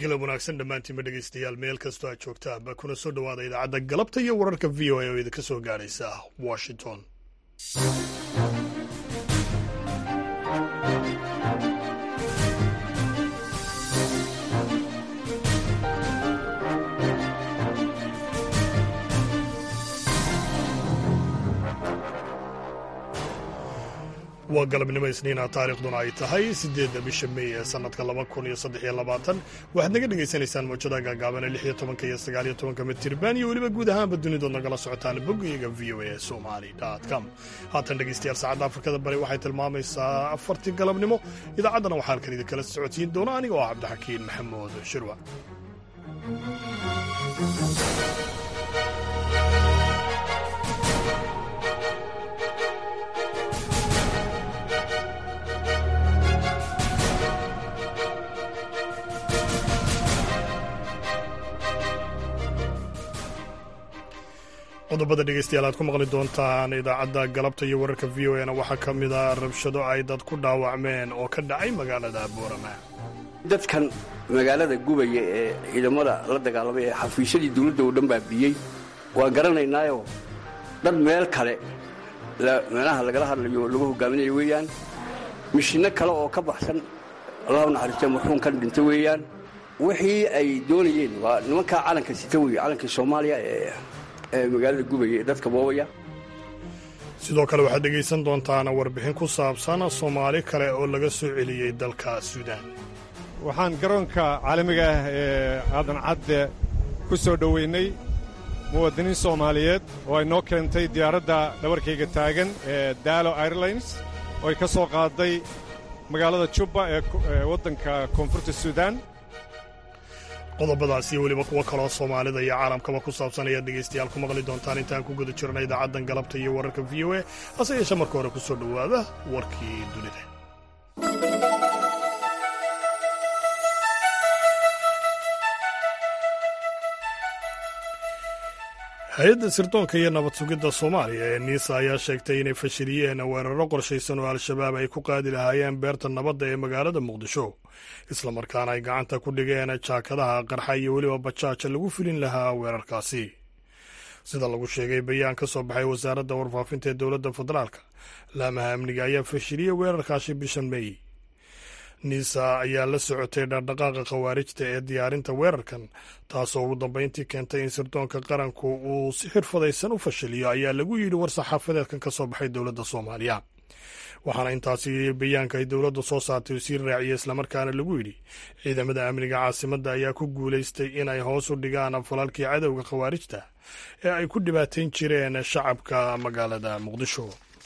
galab wanaagsan dhammaantiinba dhegaystayaal meel kastoo aad joogtaanba kuna soo dhowaada idaacadda galabta iyo wararka v o a oo idinka soo gaadhaysa washington waa galabnimo isniina taariikhduna ay tahay siddeedda bisha mey ee sannadka laba kun iyo saddex iyo labaatan waxaad naga dhagaysanaysaan mawjada gaagaaban ee lix iyo tobanka iyo sagaal iyo tobanka mitirban iyo weliba guud ahaanba dunidood nagala socotaan boggayaga v o a somali com haatan dhegaystayaal saacadda afrikada bari waxay tilmaamaysaa afartii galabnimo idaacaddana waxaa halkan idinkala socodsiin doona aniga oo ah cabdixakiin maxamuud shirwa qodobada dhegeystayaal aad ku maqli doontaan idaacadda galabta iyo wararka v o na waxaa ka mid a rabshado ay dad ku dhaawacmeen oo ka dhacay magaalada boorama dadkan magaalada gubaya ee ciidamada la dagaalamay ee xafiisyadii dawladda oo dhan baabiyey waan garanaynaayo dad meel kale meelaha lagala hadlayo lagu hogaaminayo weeyaan mishinno kale oo ka baxsan allahu naxariistee marxuumkan dhinta weeyaan wixii ay doonayeen waa nimankaa calanka sita wey calankii soomaaliya ee magaalada gubaya ee dadka boobaya sidoo kale waxaad dhegaysan doontaan warbixin ku saabsan soomaali kale oo laga soo celiyey dalka suudaan waxaan garoonka caalamiga ah ee aadan cadde ku soo dhoweynay muwaadiniin soomaaliyeed oo ay noo keentay diyaaradda dhabarkayga taagan ee daalo airlines oo ay ka soo qaaday magaalada jubba ee waddanka koonfurta suudaan qodobadaas iyo weliba kuwo kaloo soomaalida iyo caalamkaba ku saabsan ayaad dhegaystayaal ku maqli doontaan intaan ku guda jirna idaacaddan galabta iyo wararka v o a hase yeeshe marka hore ku soo dhowaada warkii dunida hay-adda sirdoonka iyo nabad sugidda soomaaliya ee niisa ayaa sheegtay inay fashiliyeen weeraro qorshaysan oo al-shabaab ay ku qaadi lahaayeen beerta nabadda ee magaalada muqdisho islamarkaana ay gacanta ku dhigeen jaakadaha qarxa iyo weliba bajaaja lagu filin lahaa weerarkaasi sida lagu sheegay bayaan ka soo baxay wasaaradda warfaafinta ee dowladda federaalka laamaha amniga ayaa fashiliyey weerarkaasi bishan mey niisa ayaa la socotay dhaqdhaqaaqa khawaarijta ee diyaarinta weerarkan taasoo ugu dambeyntii keentay in sirdoonka qaranku uu si xirfadaysan u fashiliyo ayaa lagu yidhi war saxaafadeedkan ka soo baxay dowladda soomaaliya waxaana intaasi bayaanka ay dowladda soo saartay sii raaciyey islamarkaana lagu yidhi ciidamada amniga caasimadda ayaa ku guulaystay inay hoos u dhigaan falalkii cadowga khawaarijta ee ay ku dhibaatayn jireen shacabka magaalada muqdisho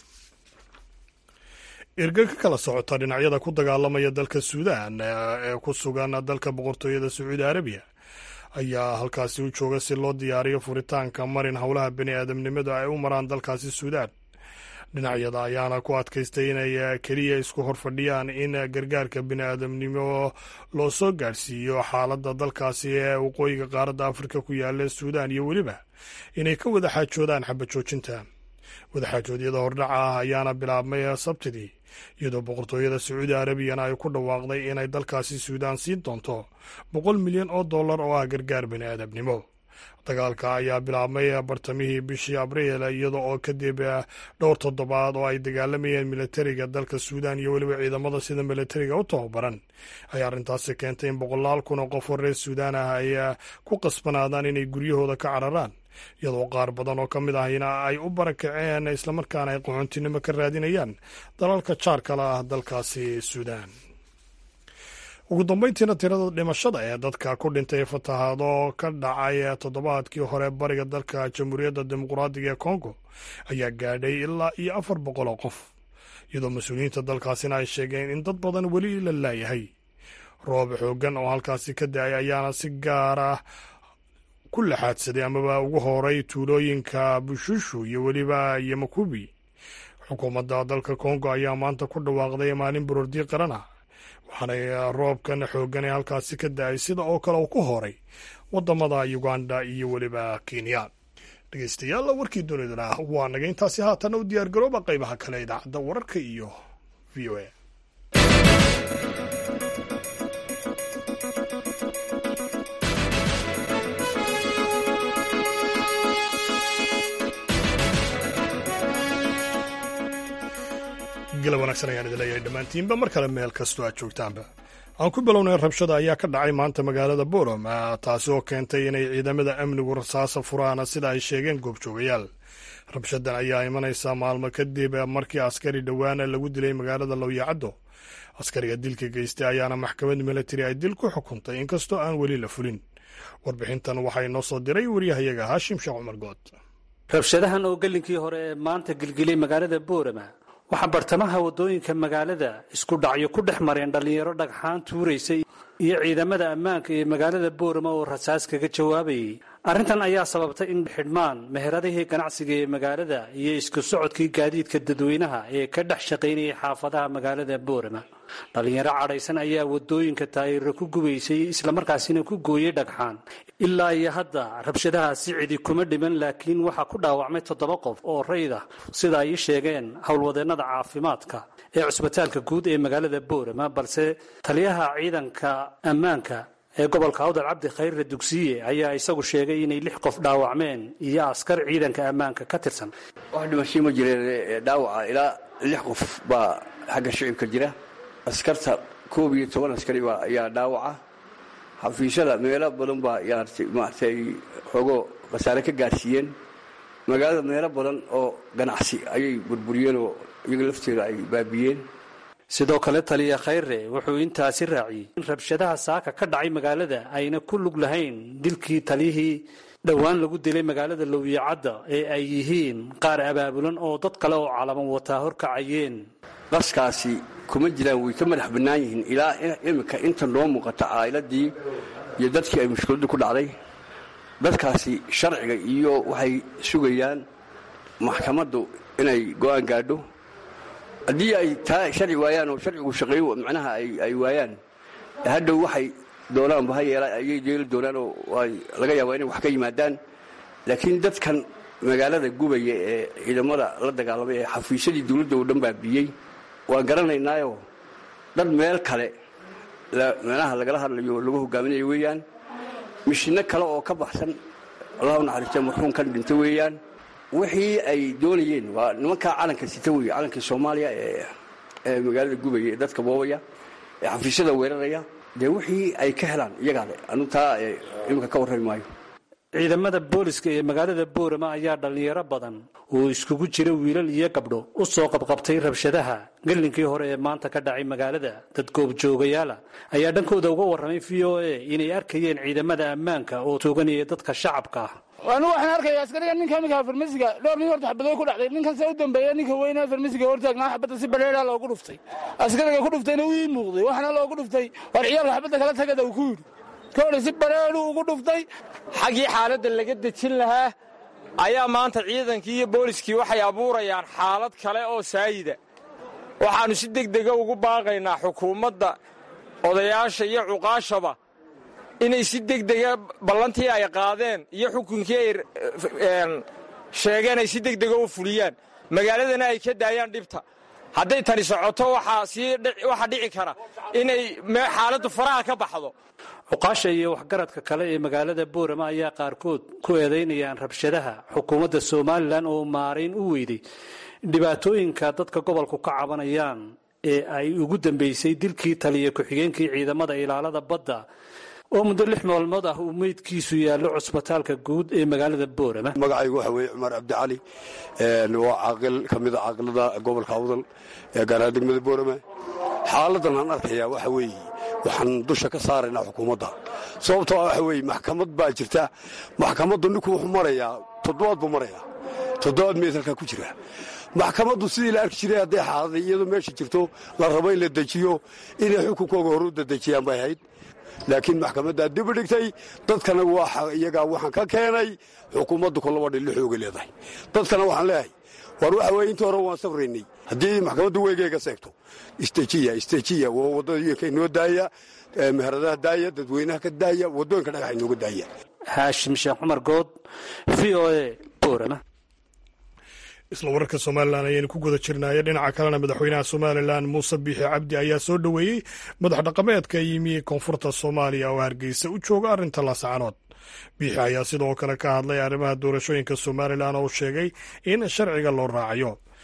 erga ka kala socota dhinacyada ku dagaalamaya dalka suudaan ee ku sugan dalka boqortooyada sacuudi arabiya ayaa halkaasi u jooga si loo diyaariyo furitaanka marin howlaha bani aadamnimadu ay u maraan dalkaasi suudaan dhinacyada ayaana ku adkaystay inay keliya isku horfadhiyaan in gargaarka bini aadamnimo loo soo gaadhsiiyo xaaladda dalkaasi ee waqooyiga qaaradda afrika ku yaala suudaan iyo weliba inay ka wada xaajoodaan xabajoojinta wadaxaajoodyada hordhaca ah ayaana bilaabmay sabtidii iyadoo boqortooyada sacuudi arabiyana ay ku dhawaaqday inay dalkaasi suudaan siin doonto boqol milyan oo dollar oo ah gargaar bini aadamnimo dagaalka ayaa bilaabmay bartamihii bishii abriil iyada oo kadib dhowr toddobaad oo ay dagaalamayeen militariga dalka suudaan iyo weliba ciidamada sida militariga u tababaran ay arrintaasi keentay in boqolaal kun oo qof oo reer suudaan ah ay ku qasbanaadaan inay guryahooda ka cararaan iyadoo qaar badan oo ka mid ahina ay u barakaceen islamarkaana ay qaxoontinimo ka raadinayaan dalalka jaarkala ah dalkaasi suudaan ugu dambeyntiina tirada dhimashada ee dadka ku dhintay fatahaado ka dhacay toddobaadkii hore bariga dalka jamhuuriyadda dimuqraadiga ee kongo ayaa gaadhay ilaa iyo afar boqol oo qof iyadoo mas-uuliyiinta dalkaasina ay sheegeen in dad badan weli la laayahay roob xoogan oo halkaasi ka da-ay ayaana si gaar ah ku laxaadsaday amaba ugu horay tuulooyinka bushushu iyo weliba yomakubi xukuumadda dalka kongo ayaa maanta ku dhawaaqday maalin baroordi qaran ah waxaanay roobkan xoogan ee halkaasi ka da-ay sida oo kale uu ku horay wadamada uganda iyo weliba kenya dhegeystayaal warkii dunidana waa naga intaasi haatana u diyaar garooba qaybaha kale idaacadda wararka iyo v o a gala wanaagsan ayaan idin leeyahay dhammaantiinba mar kale meel kastoo aad joogtaanba aan ku bilownay rabshada ayaa ka dhacay maanta magaalada borom taasi oo keentay inay ciidamada amnigu rasaasa furaan sida ay sheegeen goobjoogayaal rabshadan ayaa imanaysaa maalmo kadib markii askari dhowaana lagu dilay magaalada lowyacaddo askariga dilka geystay ayaana maxkamad milatari ay dil ku xukuntay inkastoo aan weli la fulin warbixintan waxaa inoo soo diray wariyahayaga haashim sheekh cumar good rabshadahan oo gelinkii hore ee maanta gilgilay magaalada boorama waxaa bartamaha waddooyinka magaalada isku dhacyo ku dhex mareen dhallinyaro dhagxaan tuuraysay iyo ciidamada ammaanka ee magaalada boorama oo rasaas kaga jawaabayay arrintan ayaa sababtay in xidhmaan meheradihii ganacsiga ee magaalada iyo isku socodkii gaadiidka dadweynaha ee ka dhex shaqaynayay xaafadaha magaalada boorama dhallinyaro cadhaysan ayaa waddooyinka taayiro ku gubaysay islamarkaasina ku gooyey dhagxaan ilaa iyo hadda rabshadahaasi cidi kuma dhiman laakiin waxaa ku dhaawacmay toddoba qof oo rayd ah sida ay ii sheegeen howlwadeennada caafimaadka ee cusbitaalka guud ee magaalada boorama balse taliyaha ciidanka ammaanka ee gobolka awdal cabdi khayrre dugsiye ayaa isagu sheegay inay lix qof dhaawacmeen iyo askar ciidanka ammaanka ka tirsan wax dhimashay ma jireen dhaawaca ilaa lix qof baa xagga shicibka jira askarta koob iyo toban askari baa ayaa dhaawaca xafiisyada meelo badan baa maartay xoogo khasaare ka gaarsiiyeen magaalada meelo badan oo ganacsi ayay burburiyeen oo iyaga lafteeda ay baabiyeen sidoo kale taliya khayre wuxuu intaasi raaciyey in rabshadaha saaka ka dhacay magaalada ayna ku lug lahayn dilkii taliyihii dhowaan lagu dilay magaalada lowyacadda ee ay yihiin qaar abaabulan oo dad kale oo calaman wataa horkacayeen qaskaasi kuma jiraan way ka madax bannaan yihiin ilaa iminka inta noo muuqata caa'iladii iyo dadkii ay mushkiladdu ku dhacday dadkaasi sharciga iyo waxay sugayaan maxkamaddu inay go'aan gaadho haddii ay taa sharci waayaan oo sharcigu shaqeeyo macnaha ay waayaan hadhow waxay doonaanba ha yeela ayay yeeli doonaan oo laga yaabaa inay wax ka yimaadaan laakiin dadkan magaalada gubaya ee ciidamada la dagaalamay ee xafiisyadii dowladda oo dhan baa biyey waan garanaynaayo dad meel kale meelaha lagala hadlayo lagu hogaaminayo weeyaan mishino kale oo ka baxsan allahu naxariista marxuumkan dhinta weeyaan wixii ay doonayeen waa nimankaa calanka sita wey calankii soomaaliya ee magaalada gubaya ee dadka boobaya ee xafiisyada weeraraya dee wixii ay ka helaan iyagaa le anu taa iminka ka warrami maayo ciidamada booliska ee magaalada boorama ayaa dhallinyaro badan oo iskugu jira wiilal iyo gabdho u soo qabqabtay rabshadaha gelinkii hore ee maanta ka dhacay magaalada dad goobjoogayaala ayaa dhankooda uga warramay v o a inay arkayeen ciidamada ammaanka oo tooganaya dadka shacabka ah anu waxaan arkaya askariga ninka iminka farmasiga dhowr nin horta xabadooy ku dhacday ninkan se u dambeeya ninka weyne farmasiga hortaagnaa xabadda si bareeraa loogu dhuftay askariga ku dhuftayna wuu ii muuqday waxaana loogu dhuftay war ciyaalka xabadda kala tagada uu ku yidhi kole si bareeru ugu dhuftay xaggii xaaladda laga dejin lahaa ayaa maanta ciidankii iyo booliskii waxay abuurayaan xaalad kale oo saayida waxaannu si degdega ugu baaqaynaa xukuumadda odayaasha iyo cuqaashaba inay si degdega ballantii ay qaadeen iyo xukunkii ay sheegeen ay si degdega u fuliyaan magaaladana ay ka daayaan dhibta hadday tani socoto waxaa dhici kara inay xaaladdu faraha ka baxdo cuqaasha iyo waxgaradka kale ee magaalada boorama ayaa qaarkood ku eedaynayaan rabshadaha xukuumadda somalilan oo maarayn u weyday dhibaatooyinka dadka gobolku ka cabanayaan ee ay ugu dambeysay dilkii taliya ku-xigeenkii ciidamada ilaalada badda oo muddo lix maalmood ah uu meydkiisu yaallo cusbitaalka guud ee magaalada boorama magacaygu waxa weeye cumar cabdicali waa caaqil ka mida caaqilada gobolka awdal ee gaaraha degmada boorama xaaladan aan arkayaa waxa weeye waxaan dusha ka saaraynaa xukuumadda sababtoo ah waxa weeye maxkamad baa jirta maxkamaddu ninku wuxuu marayaa toddobaad buu marayaa toddobaad meyd halkaa ku jira maxkamaddu sidii la arki jiray hadday xaaladay iyadoo meesha jirto la rabo in la dejiyo inay xukunkooga horu dadejiyaan bay ahayd laakiin maxkamaddaa dibu dhigtay dadkana iyagaa waxaan ka keenay xukuumaddu kolaba dhilli xooga leedahay dadkana waxaan leeyahay war waxa weye intii hore waan safraynay haddii maxkamaddu weygeyga seegto istejiya istejiya waa waddooyinka inoo daaya meheradaha daaya dadweynaha ka daaya waddooyinka dhagaxa inooga daaya haashim sheekh cumar good v o a boorama isla wararka somalilan ayaynu ku guda jirnaaye dhinaca kalena madaxweynaha somalilan muuse biixi cabdi ayaa soo dhoweeyey madax dhaqameedka yimi koonfurta soomaaliya oo hargeysa u jooga arrinta laascanood biixi ayaa sidoo kale ka hadlay arrimaha doorashooyinka somalilan oo sheegay in sharciga loo raacayo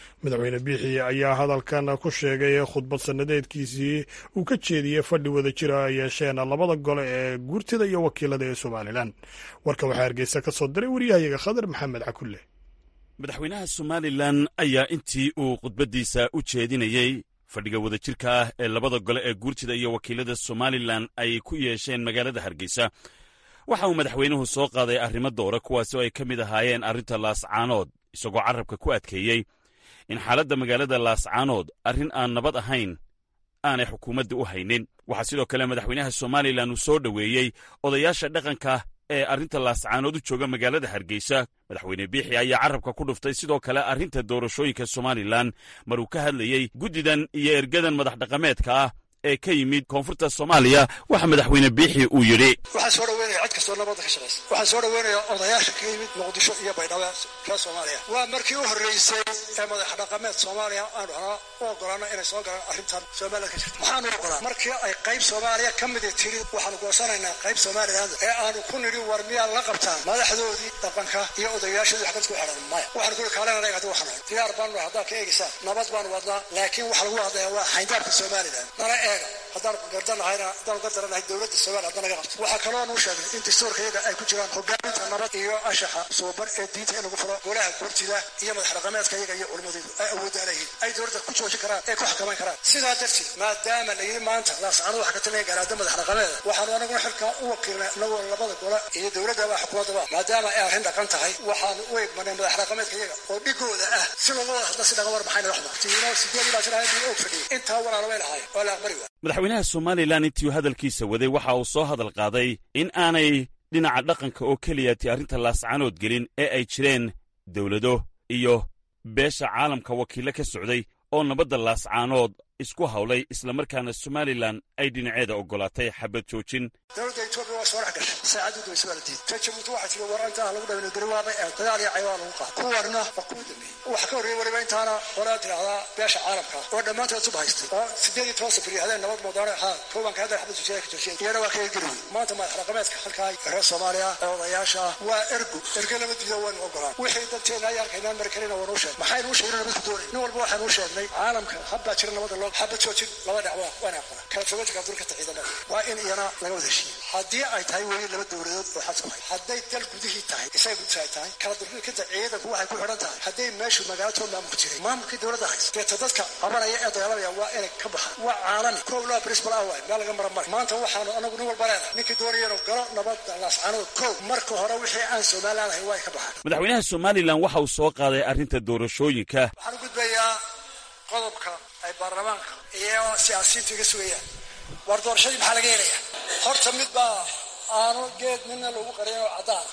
madaxweyne biixi ayaa hadalkan ku sheegay khudbad sannadeedkiisii uu ka jeediyey fadhi wada jira ay yeesheen labada gole ee guurtida iyo wakiilada ee somalilan warka waxaa hargeysa ka soo diray waryahayaga khadar maxamed cakulle madaxweynaha somalilan ayaa intii uu khudbaddiisa u jeedinayey fadhiga wadajirka ah ee labada gole ee guurtida iyo wakiilada somalilan ay ku yeesheen magaalada hargeysa waxa uu madaxweynuhu soo qaaday arrimo doora kuwaasi oo ay ka mid ahaayeen arrinta laascaanood isagoo carrabka ku adkeeyey in xaaladda magaalada laascaanood arrin aan nabad ahayn aanay xukuumadda u haynin waxaa sidoo kale madaxweynaha somalilan uu soo dhoweeyey odayaasha dhaqanka ee arrinta laascaanood u jooga magaalada hargeysa madaxweyne biixi ayaa carrabka ku dhuftay sidoo kale arrinta doorashooyinka somalilan mar uu ka hadlayey guddidan iyo ergadan madax dhaqameedka ah ee ka yimid koonfurta soomaaliya waxa madaxweyne biixi uu yidhi waxaan soo dhaweynaya cid kastoo nabadda ka shaqaysa waxaan soo dhaweynayaa odayaasha ka yimid muqdisho iyo baydhabo reer soomaaliya waa markii u horreysay ee madax dhaqameed soomaaliya aanu horaa u ogolaano inay soo galaan arrintan somalilan ka jirta maxaanu ogolaa markii ay qayb soomaaliya ka midi tiri waxaanu goosanaynaa qayb somaliland ee aanu ku nidhi war miyaa la qabtaan madaxdoodii dhaqanka iyo odayaashoodii wax dadku xidhan maya waxaan kuli kaalena hadi waxaan nahay diyaar baanu nahay haddaad ka eegaysaan nabad baanu wadnaa laakiin waxa lagu hadlayaa waa xayndaabka somaliland nala eega haddaan gardanahayna haddaan gardaranahay dowladda soomaaliya hadda naga qabto waxaa kaloo nuu sheegay in dastuurkayaga ay ku jiraan hogaaminta nabad iyo anshaxa suuban ee diinta in lagu furo golaha gurtida iyo madax dhaqameedka iyaga iyo culimadeedu ay awoodda leeyihin ay dowladda ku joojin karaan ee ku xakaman karaan sidaa darteed maadaama la yidhi maanta laascano waxa ka talinaya garaada madax dhaqameeda waxaanu anaguna xilkaa u wakiilnay inagoo labada gola iyo dowladdaba xukuumaddaba maadaama ay arrin dhaqan tahay waxaanu u egmanay madax dhaqameedka iyaga oo dhigooda ah si looga wada hadla si dhaqa war maxayna waxba tiino sideed ilaa jir ahayn og fadhiyay intaa walaala way lahaayeen waa la aqbali waa madaxweynaha somalilan intii uu hadalkiisa waday waxa uu soo hadal qaaday in aanay dhinaca dhaqanka oo keliya ti arrinta laascaanood gelin ee ay jireen dowlado iyo beesha caalamka wakiillo ka socday oo nabadda laascaanood isku hawlay islamarkaana somalilan ay dhinaceeda oggolaatay xabad joojin dowladda etoobiya waa soo dhex gashay saacaddu daweyse waa la diiday ta jabuuti waxaa tiri war intaa lagu dhaweyno gariwaaba ee dagaal iyo caywaa lagu qaado kuwarna waa kuwa dambeeyey waxa ka horreeyey weliba intaana qolaa tidhahdaa beesha caalamka oo dhammaantood sub haystay oo sideed iyo toban safar hadeen nabad moodaane haa koobanka hadda xabad joojiyada ka joojiyay iyana waa kaga geli wey maanta madax dhaqameedka halkaa reer soomaaliya ee odayaasha ah waa ergu erge lama diido waynu ogolaan wixii dadteena ay arkaynaan mari karina waanuu sheegay maxaynu u sheegin nabadku doonay nin walba waxaanu u sheegnay caalamka habbaa jira nabadda loo xabad joojin laba dhacwa waana aqbala kala fogaanka abdulkata ciidamada waa in iyana laga wada heshiiye haddii ay tahay weli laba dowladood oo xadku hay hadday dal gudihii tahay isaga gudisa ay tahay kala durkikanta ciidanku waxay ku xidhan tahay hadday meeshu magaalato maamulku jiray maamulkii dowladda haysa deeta dadka qabanaya ee dagaalamaya waa inay ka baxaan waa caalami kow laa principal ah waay meel laga mara mari maanta waxaanu anagu nin walba leenahay ninkii doonaya inuu galo nabadda laascaanood kow marka hore wixii aan somaliland ahayn waa ay ka baxaan madaxweynaha somalilan waxa uu soo qaaday arrinta doorashooyinka waxaan u gudbayaa qodobka ay baarlamaanka iyo siyaasiyiintu iga sugayaan war doorashadii maxaa laga helaya horta mid baa aanu geed midna lagu qarin oo caddaana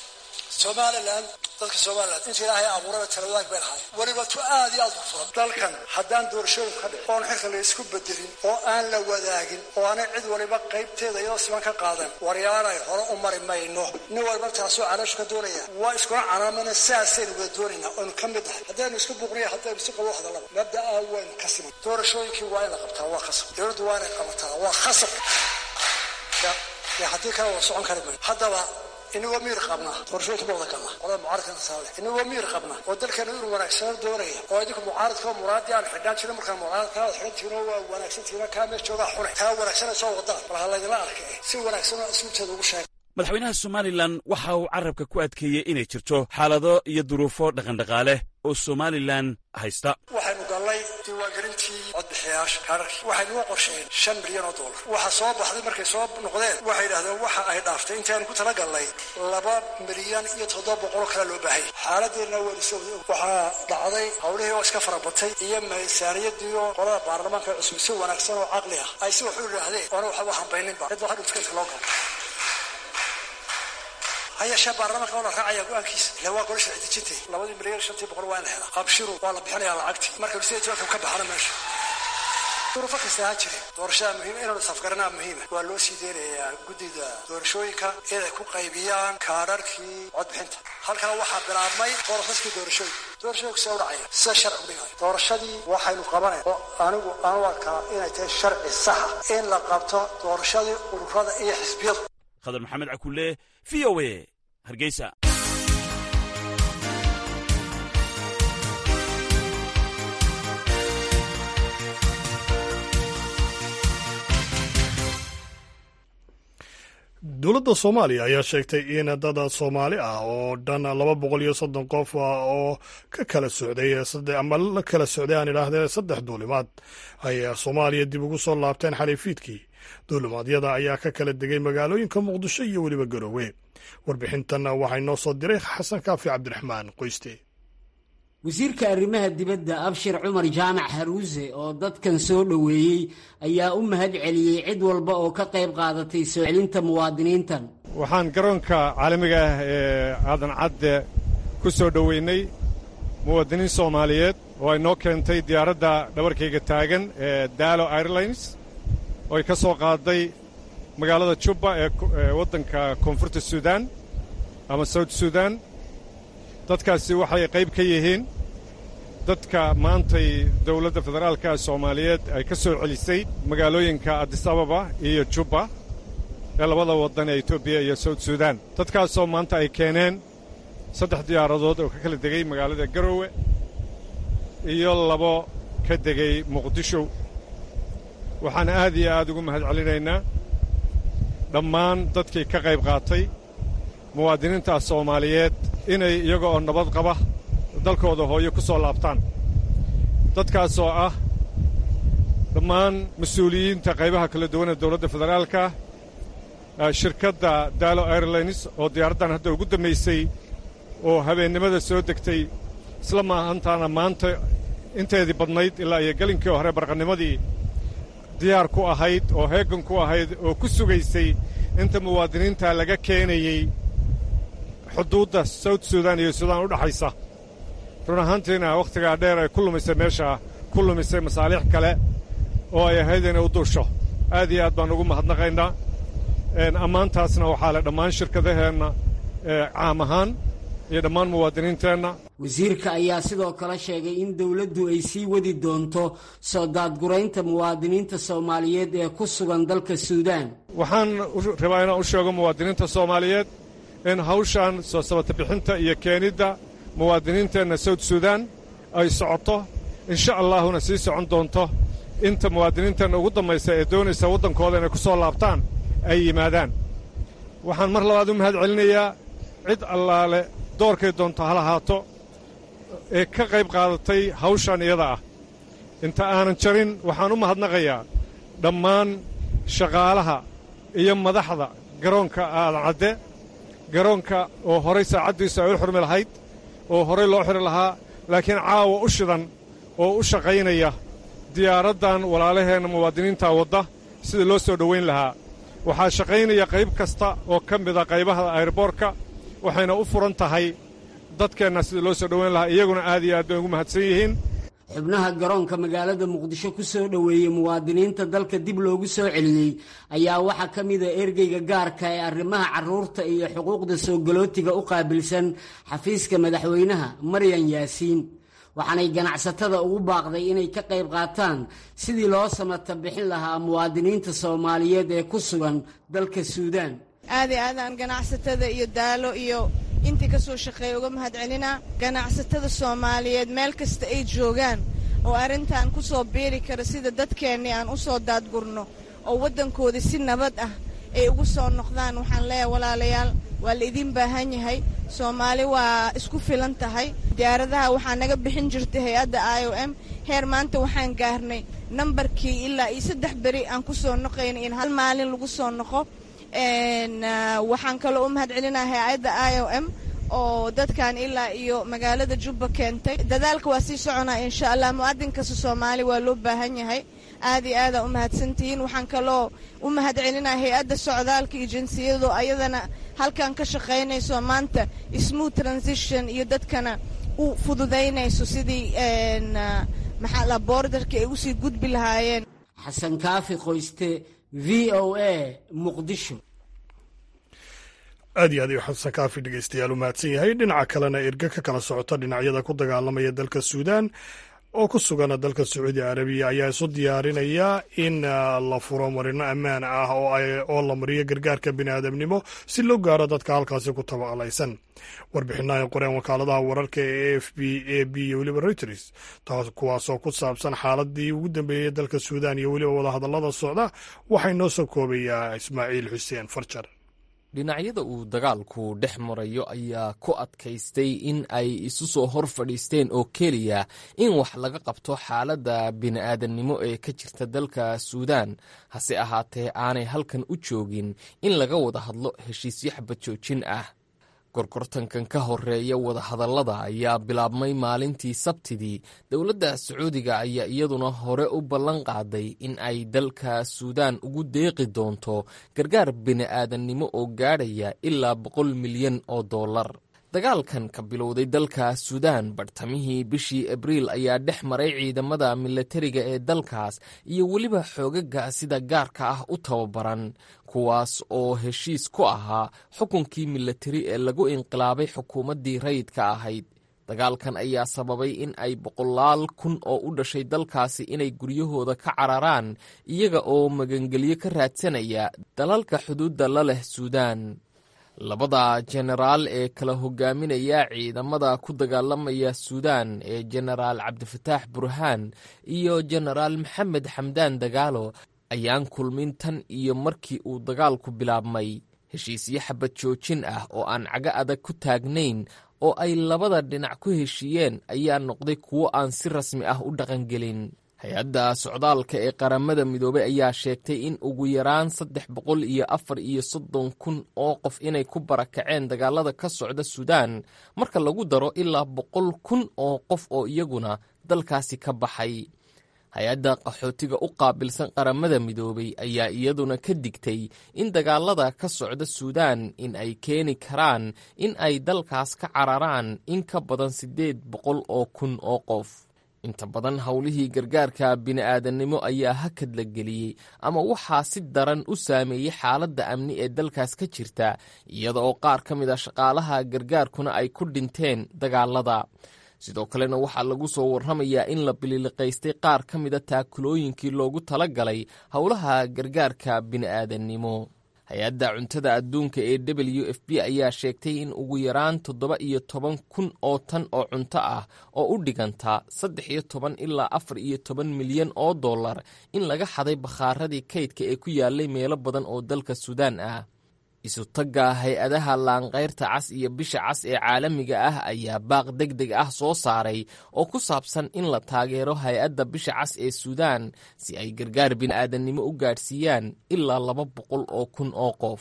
somalilan dadka somalilan inta ilaahay abuuraba talawadaag bay lahaay weliba tu aad iyo aad u furan dalkan haddaan doorashooyin ka dhicin oon xilka la isku bedelin oo aan la wadaagin oo aanay cid waliba qaybteeda iyadoo siman ka qaadan waryaanay hore u mari mayno nin waliba taasoo calooshu ka doonaya waa iskuna canaamana sidaasaynu wada doonaynaa oonu ka mid nahay haddaynu isku buqniya haddaynu si qabo hadallaba mabda'a waynu ka siman doorashooyinkii waa in la qabtaa waa khasab dowladdu waa inay qabataa waa khasab haddii kale wada socon kari mayno haddaba inagoo miir qabna qorshooyinka ma wada galna qolada mucaaradkana saale inagoo miir qabna oo dalkeena inuu wanaagsanaan doonaya oo idinku mucaaradka oo muraadii aan xidhaan jirin markaan mucaaradka aad xidhan tihiin oo waa wanaagsan tihiin kaa mees joogaa xune taa wanaagsan ay soo wadaan bal ha laydinla arka eh si wanaagsan oo asluubteeda ugu sheega madaxweynaha somalilan waxa uu carrabka ku adkeeyey inay jirto xaalado iyo duruufo dhaqandhaqaale oo somalilan haysta waxaynu gallay diiwaangelintii codbixiyayaasha kaararkii waxaynuga qorsheen shan milyan oo dollar waxa soo baxday markay soo noqdeen waxay yidhahdeen waxa ay dhaaftay intaanu ku tala gallay laba milyan iyo toddoba boqoloo kale loo baahanya xaaladeenna weliso waxaa dhacday howlihii oo iska farabatay iyo miisaaniyadii oo qolada baarlamaanka cusub si wanaagsan oo caqli ah ay si wax u yidhaahdeen oona waxba hambayninba cid baa hadhu tiketka loo galo hayeeshee baarlamaanka oo la raacaya go-aankiisa ila waa golo sharci dejintay labadii milyan shantii boqol waa in la helaa qabshiru waa la bixinayaa lacagtii marka sida tobanka ka baxana meesha duruufo kasta ha jirin doorashada muhiima inaanu safgaranaa muhiima waa loo sii deynayaa guddida doorashooyinka inay ku qaybiyaan kaadharkii codbixinta halkaa waxaa bilaabmay borosaskii doorashooyinka doorashooyinku see u dhacaya sida sharci u dhigayo doorashadii waxaynu qabanay oo anigu aan u arkaa inay tahay sharci saxa in la qabto doorashadii ururada iyo xisbiyadu khadar maxamed cakulle v o a hargeysa dowladda soomaaliya ayaa sheegtay in dad soomaali ah oo dhan laba boqol iyo soddon qof oo ka kala socday ama la kala socday aan idhaahdee saddex duulimaad ay soomaaliya dib ugu soo laabteen xaliifiidkii duulimaadyada ayaa ka kala degay magaalooyinka muqdisho iyo weliba garoowe warbixintan waxay noo soo diray xasan kaafi cabdiraxmaan qoyste wasiirka arrimaha dibadda abshir cumar jaamac haruuse oo dadkan soo dhoweeyey ayaa u mahad celiyey cid walba oo ka qayb qaadatay soo celinta muwaadiniintan waxaan garoonka caalamiga ah ee aadan cadde ku soo dhoweynay muwaadiniin soomaaliyeed oo ay noo keentay diyaaradda dhabarkayga taagan ee daalo airlines oo ay ka soo qaaday magaalada jubba ee waddanka koonfurta suudaan ama sawt suudaan dadkaasi waxay qayb ka yihiin dadka maantay dowladda federaalka soomaaliyeed ay ka soo celisay magaalooyinka adisababa iyo jubba ee labada waddan ee etoobiya iyo sawt suudaan dadkaasoo maanta ay keeneen saddex diyaaradood oo ka kala degay magaalada garowe iyo labo ka degay muqdisho waxaan aad iyo aad ugu mahad celinaynaa dhammaan dadkii ka qayb qaatay muwaadiniintaas soomaaliyeed inay iyaga oo nabad qaba dalkooda hooyo ku soo laabtaan dadkaasoo ah dhammaan mas-uuliyiinta qaybaha kala duwan ee dowladda federaalka shirkadda daalo airlines oo diyaaraddan hadda ugu dambaysay oo habeennimada soo degtay isla maahantaana maanta inteedii badnayd ilaa iyo gelinkii hore barqanimadii diyaar ku ahayd oo heegan ku ahayd oo ku sugaysay inta muwaadiniinta laga keenayey xuduudda sawt suudaan iyo suudaan u dhaxaysa run ahaantiina wakhtigaa dheer ay ku lumisay meesha ku lumisay masaaliix kale oo ay ahayd inay u duusho aad iyo aad baan ugu mahadnaqaynaa ammaantaasna waxaa le dhammaan shirkadaheenna caam ahaan iyo dhammaan muwaadiniinteenna wasiirka ayaa sidoo kale sheegay in dowladdu ay sii wadi doonto soo daadguraynta muwaadiniinta soomaaliyeed ee ku sugan dalka suudaan waxaan rabaa inaan u sheego muwaadiniinta soomaaliyeed in hawshan soo sabata bixinta iyo keenidda muwaadiniinteenna sawt suudaan ay socoto insha allaahuna sii socon doonto inta muwaadiniinteenna ugu dambaysa ee doonaysa waddankooda inay ku soo laabtaan ay yimaadaan waxaan mar labaad u mahad celinayaa cid allaale doorkay doonto ha lahaato ee ka qayb qaadatay hawshan iyada ah inta aanan jarin waxaan u mahadnaqayaa dhammaan shaqaalaha iyo madaxda garoonka aadan cadde garoonka oo horay saacaddiisu ay u xurmi lahayd oo horay loo xiri lahaa laakiin caawa u shidan oo u shaqaynaya diyaaraddan walaalaheenna muwaadiniinta wadda sida loo soo dhowayn lahaa waxaa shaqaynaya qayb kasta oo ka mida qaybaha ayroboorka waxayna u furan tahay dadkeenna sida loo soo dhowayn lahaa iyaguna aad iyo aad bay ugu mahadsan yihiin xubnaha garoonka magaalada muqdisho ku soo dhoweeyey muwaadiniinta dalka dib loogu soo celiyey ayaa waxaa ka mida ergeyga gaarka ee arrimaha carruurta iyo xuquuqda soo galootiga u qaabilsan xafiiska madaxweynaha maryan yaasiin waxaanay ganacsatada ugu baaqday inay ka qayb qaataan sidii loo samata bixin lahaa muwaadiniinta soomaaliyeed ee ku sugan dalka suudaan aad i aadaan ganacsatada iyo daalo iyo intii ka soo shaqeeya uga mahad celinaa ganacsatada soomaaliyeed meel kasta ay joogaan oo arrintan ku soo biiri kara sida dadkeennii aan u soo daadgurno oo waddankoodii si nabad ah ay ugu soo noqdaan waxaan leeyahay walaalayaal waa la idiin baahan yahay soomaali waa isku filan tahay diyaaradaha waxaa naga bixin jirtay hay-adda i o m heer maanta waxaan gaarnay nambarkii ilaa iyo saddex beri aan ku soo noqaynay in hal maalin lagu soo noqo waxaan kaloo u mahad celinaa hay-adda i o m oo dadkan ilaa iyo magaalada jubba keentay dadaalka waa sii soconaa insha allah mu'adin kasta soomaali waa loo baahan yahay aad iyo aadaa u mahadsantihiin waxaan kaloo u mahad celinaa hay-adda socdaalka iyo jinsiyadu ayadana halkan ka shaqaynayso maanta smooth transition iyo dadkana u fududaynayso sidii maxaa la boordarka ay usii gudbi lahaayeen xasan kaafi qoyste v o a muqdisho aad iyo aad ayuu xasan kaafi dhegeystayaal u mahadsan yahay dhinaca kalena erge ka kala socota dhinacyada ku dagaalamaya dalka suudaan oo ku sugan dalka sacuudi arabiya ayaa isu diyaarinaya in la furo marino ammaan ah oo la mariyo gargaarka biniaadamnimo si loo gaaro dadka halkaasi ku tabaqlaysan warbixinaha ay qoreen wakaaladaha wararka ee a f b a b iyo weliba reuters taas kuwaasoo ku saabsan xaaladii ugu dambeeyey dalka suudaan iyo weliba wadahadallada socda waxay noo soo koobayaa ismaaciil xuseen farjar dhinacyada uu dagaalku dhex marayo ayaa ku adkaystay in ay isu soo hor fadhiisteen oo keliya in wax laga qabto xaaladda bini'aadannimo ee ka jirta dalka suudaan hase ahaatee aanay halkan u joogin in laga wada hadlo heshiisyo xabad joojin ah gorgortankan ka horeeya wadahadallada ayaa bilaabmay maalintii sabtidii dowladda sacuudiga ayaa iyaduna hore u ballan qaaday in ay dalka suudaan ugu deeqi doonto gargaar bini'aadannimo oo gaadhaya ilaa boqol milyan oo dollar dagaalkan ka bilowday dalka suudaan bartamihii bishii abriil ayaa dhex maray ciidamada milatariga ee dalkaas iyo weliba xoogaga sida gaarka ah u tababaran kuwaas oo heshiis ku ahaa xukunkii milatari ee lagu inqilaabay xukuumaddii rayidka ahayd dagaalkan ayaa sababay in ay boqolaal kun oo u dhashay dalkaasi inay guryahooda ka cararaan iyaga oo magangelyo ka raadsanaya dalalka xuduudda la leh suudaan labada jenaraal ee kala hogaaminaya ciidamada ku dagaalamaya suudaan ee jenaraal cabdifataax burhaan iyo jenaraal maxamed xamdaan dagaalo ayaan kulmin tan iyo markii uu dagaalku bilaabmay heshiisyo xabad joojin ah oo aan cago adag ku taagnayn oo ay labada dhinac ku heshiiyeen ayaa noqday kuwo aan si rasmi ah u dhaqangelin hay-adda socdaalka ee qaramada midoobey ayaa sheegtay in ugu yaraan saddex boqol iyo afar iyo soddon kun oo qof inay ku barakaceen dagaalada ka socda suudaan marka lagu daro ilaa boqol kun oo qof oo iyaguna dalkaasi ka baxay hay-adda qaxootiga u qaabilsan qaramada midoobey ayaa iyaduna ka digtay in dagaalada ka socda suudaan in ay keeni karaan in ay dalkaas ka cararaan in ka badan siddeed boqol oo kun oo qof inta badan howlihii gargaarka bini'aadannimo ayaa hakad la geliyey ama waxaa si daran u saameeyey xaaladda amni ee dalkaas ka jirta iyada oo qaar ka mid a shaqaalaha gargaarkuna ay ku dhinteen dagaalada sidoo kalena waxaa lagu soo warramayaa in la bililiqaystay qaar ka mida taakulooyinkii loogu tala galay howlaha gargaarka bini'aadannimo hay-adda cuntada adduunka ee w f b ayaa sheegtay in ugu yaraan toddoba iyo toban kun oo tan oo cunto ah oo u dhiganta saddex iyo toban ilaa afar iyo toban milyan oo dollar in laga xaday bakhaaradii kaydka ee ku yaalay meelo badan oo dalka suudaan ah isutagga hay-adaha laanqayrta cas iyo bisha cas ee caalamiga ah ayaa baaq deg deg ah soo saaray oo ku saabsan in la taageero hay-adda bisha cas ee suudaan si ay gargaar bini'aadannimo u gaadhsiiyaan ilaa laba boqol oo kun oo qof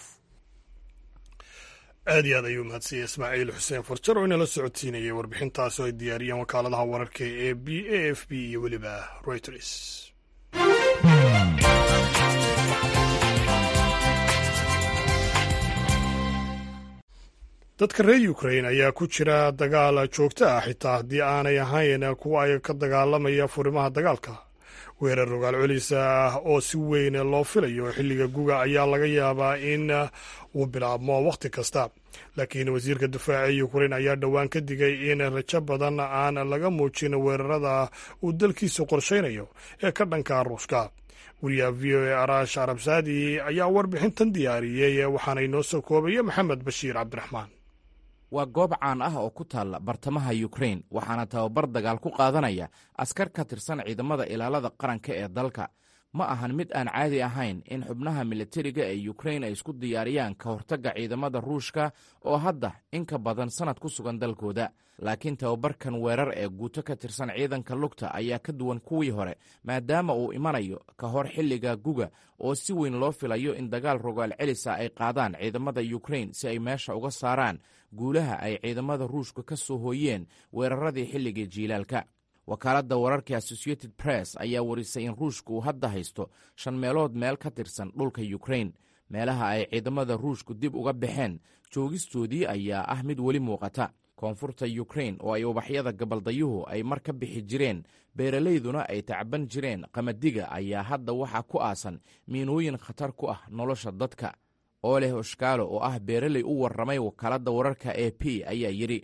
aad iyo aad ayuu mahadsanyay ismaaciil xuseen farjar oo inala socodsiinayay warbixintaas oo ay diyaariyeen wakaaladaha wararka ee b a f b iyo weliba reuters dadka reer ukrain ayaa ku jira dagaal joogto ah xitaa haddii aanay ahayn kuwa ay ka dagaalamaya furimaha dagaalka weerar rogaal celisa ah oo si weyn loo filayo xilliga guga ayaa laga yaabaa in uu bilaabmo wakhti kasta laakiin wasiirka difaaca ukrain ayaa dhowaan ka digay in rajo badan aan laga muujin weerarada uu dalkiisu qorshaynayo ee ka dhanka ruushka wariyaha v o a arash arabsaadi ayaa warbixintan diyaariyey waxaana inoo soo koobaya maxamed bashiir cabdiraxmaan waa goob caan ah oo ku taalla bartamaha yukrain waxaana tababar dagaal ku qaadanaya askar ka tirsan ciidamada ilaalada qaranka ee dalka ma ahan mid aan caadi ahayn in xubnaha militariga ee yukrain ay isku diyaariyaan ka hortagga ciidamada ruushka oo hadda in ka badan sannad ku sugan dalkooda laakiin tababarkan weerar ee guuto ka tirsan ciidanka lugta ayaa ka duwan kuwii hore maadaama uu imanayo ka hor xilliga guga oo si weyn loo filayo in dagaal rogaal celisa ay qaadaan ciidamada yukrain si ay meesha uga saaraan guulaha ay ciidamada ruushka ka soo hooyeen weeraradii xilligii jiilaalka wakaaladda wararka associated press ayaa warisay in ruushka uu hadda haysto shan meelood meel ka tirsan dhulka yukrain meelaha ay ciidamada ruushku dib uga baxeen joogistoodii ayaa ah mid weli muuqata koonfurta yukrain oo ay ubaxyada gabaldayuhu ay mar ka bixi jireen beeralayduna ay tacban jireen qamadiga ayaa hadda waxaa ku aasan miinooyin khatar ku ah nolosha dadka ooleh oshkaalo oo ah beeraley u warramay wakaaladda wararka e p ayaa yidhi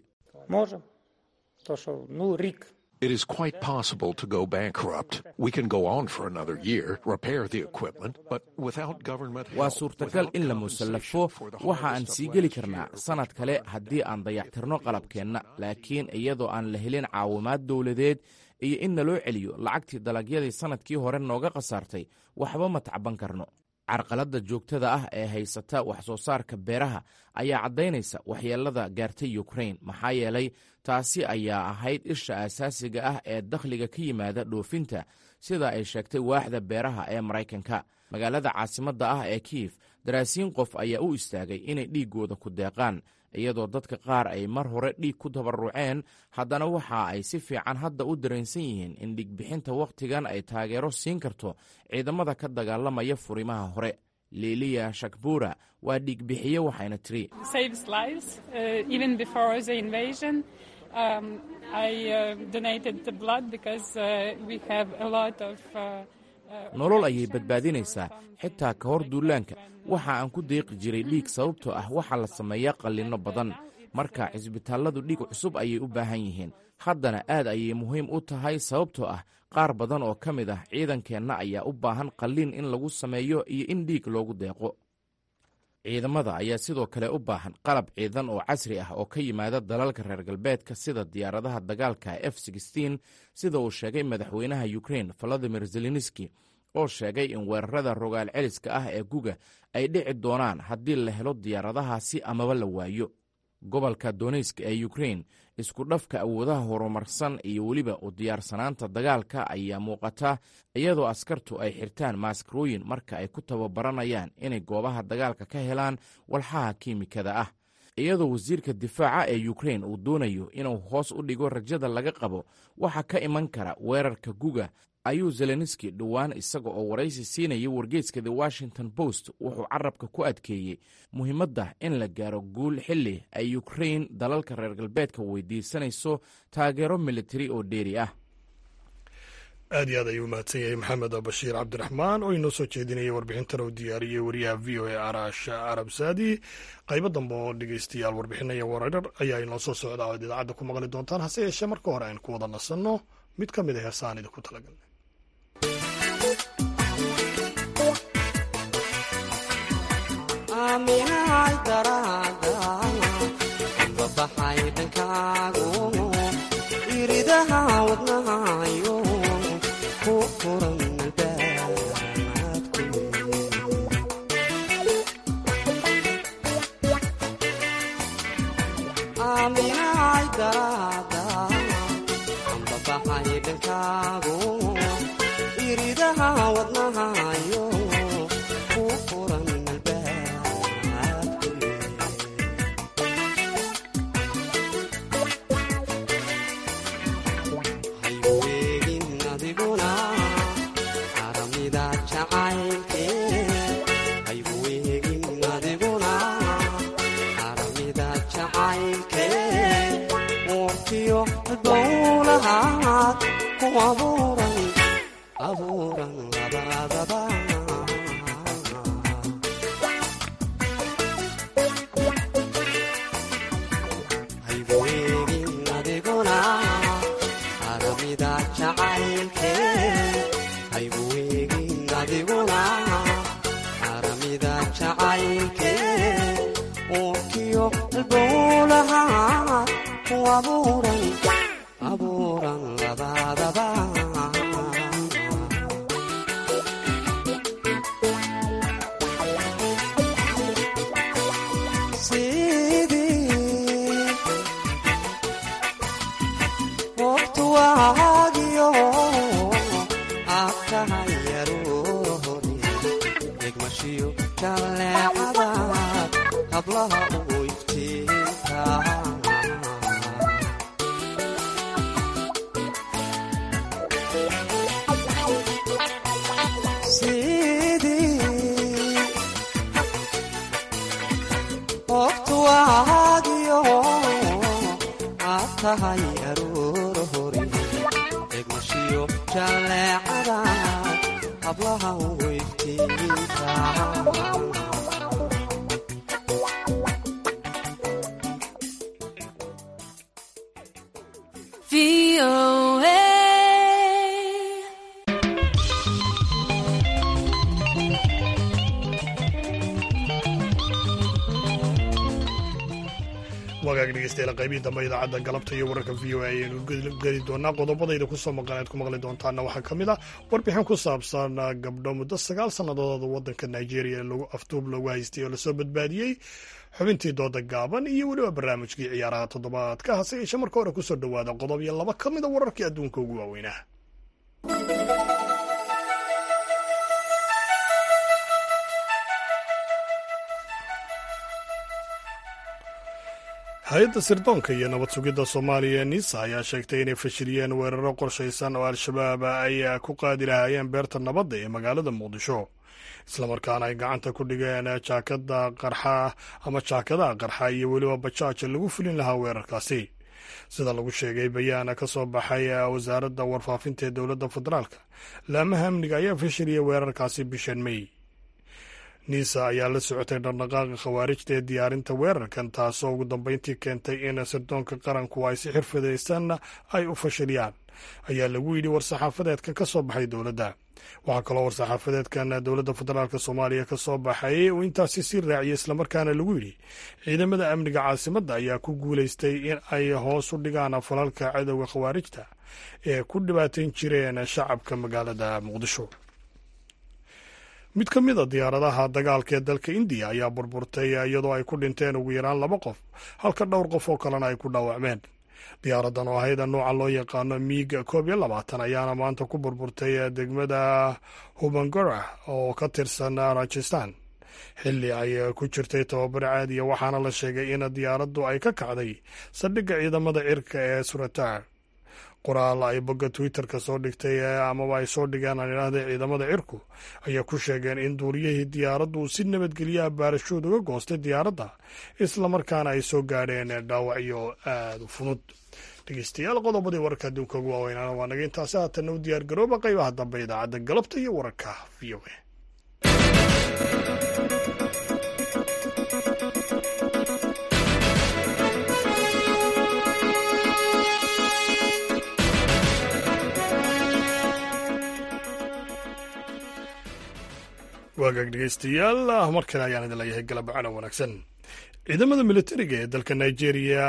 It is quite possible to go bankrupt. We can go on for another year, repair the equipment, but without government waa help, suurtagal in la musallafo waxa aan sii geli karnaa sannad kale haddii aan dayactirno qalabkeenna laakiin iyadoo aan la helin caawimaad dowladeed iyo in naloo celiyo lacagtii dalagyadii sannadkii hore nooga khasaartay waxba ma tacban karno carqaladda joogtada ah ee haysata wax soo saarka beeraha ayaa caddaynaysa waxyeelada gaartay ukrain maxaa yeelay taasi ayaa ahayd isha asaasiga ah ee dakhliga ka yimaada dhoofinta sida ay sheegtay waaxda beeraha ee maraykanka magaalada caasimadda ah ee kiyef daraasiin qof ayaa u istaagay inay dhiiggooda ku deeqaan iyadoo dadka qaar ay mar hore dhiig ku tabaruceen haddana waxa ay si fiican hadda u dareensan yihiin in dhiigbixinta wakhtigan ay taageero siin karto ciidamada ka dagaalamaya furimaha hore liiliya shakbura waa dhiigbixiye waxayna tiri nolol ayay badbaadinaysaa xitaa ka hor duulaanka waxa aan ku deeqi jiray dhiig sababtoo ah waxaa la sameeyaa qallinno badan marka cisbitaalladu dhiig cusub ayay u baahan yihiin haddana aad ayay muhiim u tahay sababtoo ah qaar badan oo ka mid ah ciidankeenna ayaa u baahan qalliin in lagu sameeyo iyo in dhiig loogu deeqo ciidamada ayaa sidoo kale u baahan qalab ciidan oo casri ah oo ka yimaada dalalka reer galbeedka sida diyaaradaha dagaalka f sida uu sheegay madaxweynaha ukrein valadimir zelenski oo sheegay in weerarada rogaal celiska ah ee guga ay dhici doonaan haddii la helo diyaaradahaasi amaba la waayo gobolka donetsk ee ukrein isku dhafka awoodaha horumarsan iyo weliba u diyaarsanaanta dagaalka ayaa muuqata iyadoo askartu ay xirtaan maaskarooyin marka ay ku tababaranayaan inay goobaha dagaalka ka helaan walxaha kiimikada ah iyadoo wasiirka difaaca ee ukrein uu doonayo inuu hoos u dhigo rajada laga qabo waxa ka iman kara weerarka guga ayuu zelenski dhowaan isaga oo waraysi siinaya wargeeska the washington post wuxuu carabka ku adkeeyey muhiimadda in la gaaro guul xilli ay ukrein dalalka reer galbeedka weydiisanayso taageero militari oo dheeri ah aad iyo aad ayuu mahadsan yahay maxamed bashiir cabdiraxmaan oo inoo soo jeedinaya warbixintan uu diyaariyey wariyaha v o a arash arab saadi qaybo dambe oo dhegeystayaal warbixinaya warar ayaa inoo soo socda oad idaacadda ku maqli doontaan hase yeeshee marka hore aynu ku wada nasanno mid ka mid a heesaan idinku talagalnay wagaag dhegeystayaal qaybihii dambe idaacadda galabta iyo wararka v o a ayaynu geli doonaa qodobadayda kusoo maqaneed ku maqli doontaana waxaa ka mid ah warbixin ku saabsan gabdho muddo sagaal sannadood waddanka nigeria lagu afduub loogu haystay oo lasoo badbaadiyey xubintii dooda gaaban iyo weliba barnaamijkii ciyaaraha toddobaadka hase yeeshee marka hore kusoo dhowaada qodob iyo laba ka mid a wararkii adduunka ugu waaweynaa hay-adda sirdoonka iyo nabad sugidda soomaaliya nisa ayaa sheegtay inay fashiliyeen weeraro qorshaysan oo al-shabaab ay ku qaadi lahaayeen beerta nabadda ee magaalada muqdisho islamarkaana ay gacanta ku dhigeen jaakada qarxa ama jaakadaha qarxa iyo weliba bajaaja lagu fulin lahaa weerarkaasi sida lagu sheegay bayaana ka soo baxay wasaaradda warfaafinta ee dowladda federaalka laamaha amniga ayaa fashiliyay weerarkaasi bishan mey nisa ayaa la socotay dhaqdhaqaaqa khawaarijta ee diyaarinta weerarkan taasoo ugu dambeyntii keentay in sirdoonka qaranku ay si xirfadaysanna ay u fashiliyaan ayaa lagu yidhi war-saxaafadeedkan ka soo baxay dowladda waxaa kaloo war-saxaafadeedkan dowladda federaalk soomaaliya ka soo baxay uu intaasi sii raaciyay islamarkaana lagu yidhi ciidamada amniga caasimadda ayaa ku guulaystay in ay hoos u dhigaan falalka cadowga khawaarijta ee ku dhibaatayn jireen shacabka magaalada muqdisho mid ka mid a diyaaradaha dagaalka ee dalka indiya ayaa burburtay iyadoo ay ku dhinteen ugu yaraan laba qof halka dhowr qof oo kalena ay ku dhaawacmeen diyaaradan oo ahayd nooca loo yaqaano miig koob iyo labaatan ayaana maanta ku burburtay degmada hubangora oo ka tirsan rajistan xilli ay ku jirtay tababar caadiya waxaana la sheegay in diyaaraddu ay ka kacday saldhigga ciidamada cirka ee suratar qoraal ay bogga twitter-ka soo dhigtay amaba ay soo dhigeen aan idhaahda ciidamada cirku ayaa ku sheegeen in duuriyihii diyaaraddu si nabadgelyaha baarashood uga goostay diyaaradda islamarkaana ay soo gaadheen dhaawacyo aada u fudud dhegeystayaal qodobadii wararka adduunka ugu waaweynaana waa naga intaasi haatanna u diyaar garooba qaybaha dambe idaacadda galabta iyo wararka v o a waagaag dhegeystayaal mar kale ayaan idin leeyahay galabcana wanaagsan ciidamada militariga ee dalka nigeria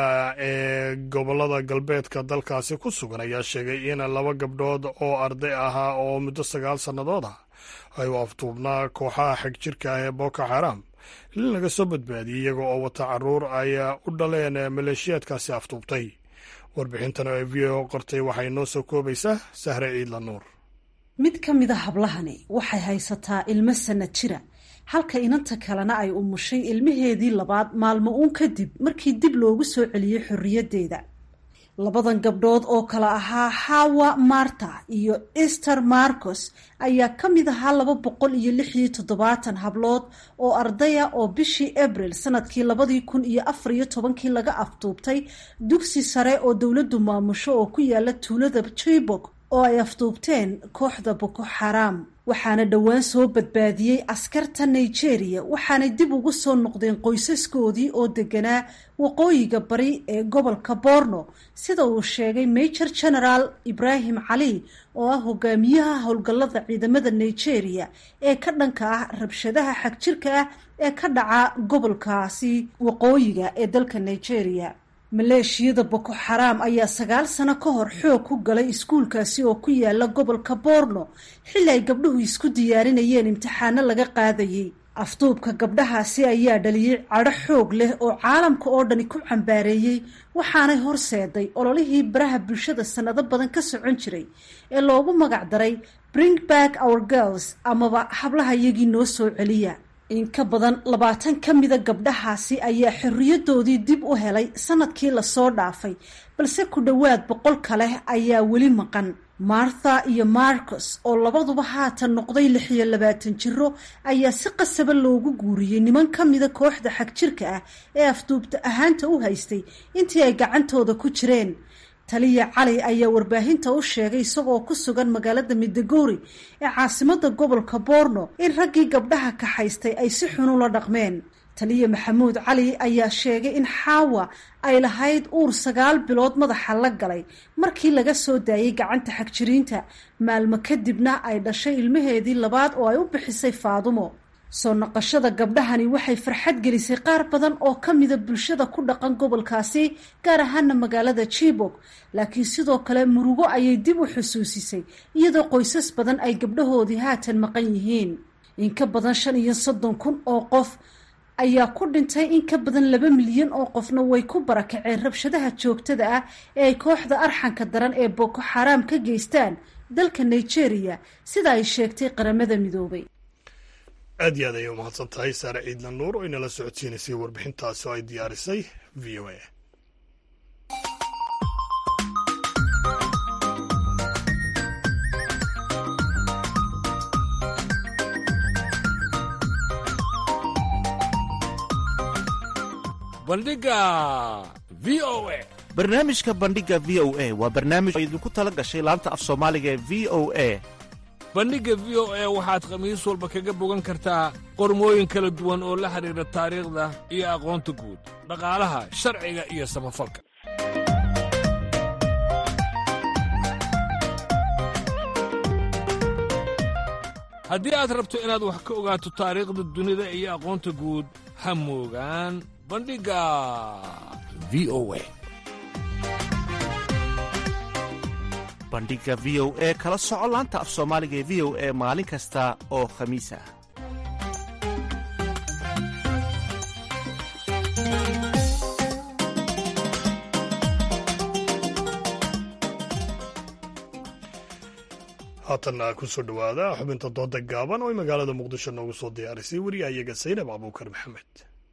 ee gobolada galbeedka dalkaasi ku sugan ayaa sheegay in laba gabdhood oo arday ahaa oo muddo sagaal sannadood ah ay u aftuubnaa kooxaha xeg jirka ah ee boko xaram in laga soo badbaadiyey iyaga oo wata caruur ay u dhaleen maleeshiyaadkaasi aftuubtay warbixintan oo v o qortay waxay noo soo koobaysaa sahre ciidla nuur mid ka mida hablahani waxay haysataa ilmo sanad jira halka inanta kalena ay umushay ilmaheedii labaad maalmo uun kadib markii dib loogu soo celiyey xorriyaddeeda labadan gabdhood oo kale ahaa hawa marta iyo ester marcos ayaa ka mid ahaa laba boqol iyo lix iyo toddobaatan hablood oo ardaya oo bishii abril sanadkii labadii kun iyo afar iyo tobankii laga afduubtay dugsi sare oo dowladdu maamusho oo ku yaala tuulada chibok oo ay afduubteen kooxda boko xaraam waxaana dhowaan soo badbaadiyey askarta nigeria waxaanay dib ugu soo noqdeen qoysaskoodii oo deganaa waqooyiga bari ee gobolka borno sida uu sheegay major general ibrahim cali oo ah hogaamiyaha howlgallada ciidamada nigeria ee ka dhanka ah rabshadaha xagjirka ah ee ka dhaca gobolkaasi waqooyiga ee dalka nigeria maleeshiyada boko xaraam ayaa sagaal sano ka hor xoog ku galay iskuulkaasi oo ku yaala gobolka borno xilli ay gabdhuhu isku diyaarinayeen imtixaano laga qaadayey afduubka gabdhahaasi ayaa dhaliyey cadho xoog leh oo caalamka oo dhani ku cambaareeyey waxaanay horseeday ololihii baraha bulshada sannado badan ka socon jiray ee loogu magac daray bring back our girls amaba hablaha iyagii noo soo celiya in ka badan labaatan ka mida gabdhahaasi ayaa xorriyadoodii dib u helay sanadkii lasoo dhaafay balse ku dhowaad boqol kale ayaa weli maqan martha iyo marcos oo labaduba haatan noqday lix iyo labaatan jiro ayaa si qasaba loogu guuriyey niman ka mida kooxda xagjirka ah ee afduubta ahaanta u haystay intii ay gacantooda ku jireen taliya cali ayaa warbaahinta u sheegay isagoo ku sugan magaalada midagori ee caasimada gobolka borno in raggii gabdhaha kaxaystay ay si xun ula dhaqmeen taliya maxamuud cali ayaa sheegay in xaawa ay lahayd uur sagaal bilood madaxa la galay markii laga soo daayey gacanta xagjiriinta maalmo kadibna ay dhashay ilmaheedii labaad oo ay u bixisay faadumo soo noqoshada gabdhahani waxay farxad gelisay qaar badan oo ka mida bulshada ku dhaqan gobolkaasi gaar ahaana magaalada jibok laakiin sidoo kale murugo ayay dib u xusuusisay iyadoo qoysas badan ay gabdhahoodii haatan maqan yihiin in ka badan shan iyo soddon kun oo qof ayaa ku dhintay in ka badan laba milyan oo qofna way ku barakaceen rabshadaha joogtada ah ee ay kooxda arxanka daran ee boko xaraam ka geystaan dalka nigeria sida ay sheegtay qaramada midoobay aad iyo aad ayay umahadsan tahay saare ciidna nuur oo inala socodsiinaysay warbixintaasi oo ay diyaarisay v o a bandhiga v o a barnaamijka bandhiga v o a waa barnaamij oo idinku tala gashay laanta af soomaaliga ee v o a bandhigga v o a waxaad khamiis walba kaga bogan kartaa qormooyin kala duwan oo la xidhiidha taariikhda iyo aqoonta guud dhaqaalaha sharciga iyo samafalka haddii aad rabto inaad wax ka ogaato taariikhda dunida iyo aqoonta guud ha moogaan bandhigga v o a bandhiga v o e kala soco laanta af soomaaliga ee v o e maalin kasta oo khamiis ah haatanna ku soo dhowaada xubinta dooda gaaban oo ay magaalada muqdisho noogu soo diyaarisay weriya iyaga saynab abuukar maxamed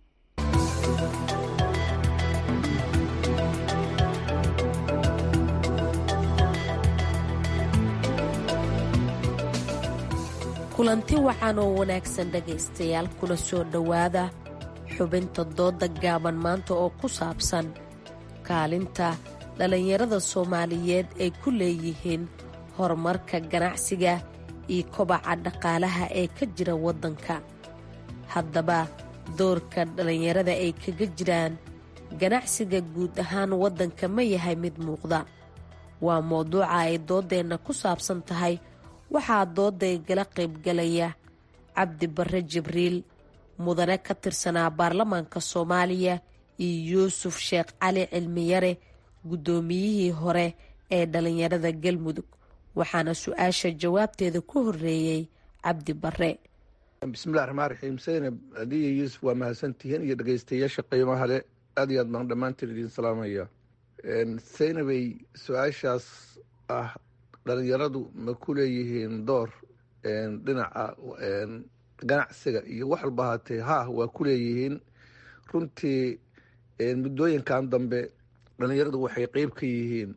kulanti wacan oo wanaagsan dhegaystayaal kuna soo dhowaada xubinta dooda gaaban maanta oo ku saabsan kaalinta dhallinyarada soomaaliyeed ay ku leeyihiin horumarka ganacsiga iyo kobaca dhaqaalaha ee ka jira waddanka haddaba doorka dhallinyarada ay kaga jiraan ganacsiga guud ahaan waddanka ma yahay mid muuqda waa mowduuca ay dooddeenna ku saabsan tahay waxaa dooday gala qaybgalaya cabdi barre jibriil mudane ka tirsanaa baarlamaanka soomaaliya iyo yuusuf sheekh cali cilmiyare guddoomiyihii hore ee dhallinyarada galmudug waxaana su-aasha jawaabteeda ku horeeyey cabdi barre bismillahi raxmaan raxiim saynab adiyo yuusuf waa mahadsantihiin iyo dhegeystayaasha qiimaha leh aad iyo aad baan dhammaantiin idiin salaamaya saynabay su-aashaas ah dhalinyaradu ma ku leeyihiin door dhinaca ganacsiga iyo wax walba ahaatee ha waa ku leeyihiin runtii muddooyinkan dambe dhalinyaradu waxay qeyb ka yihiin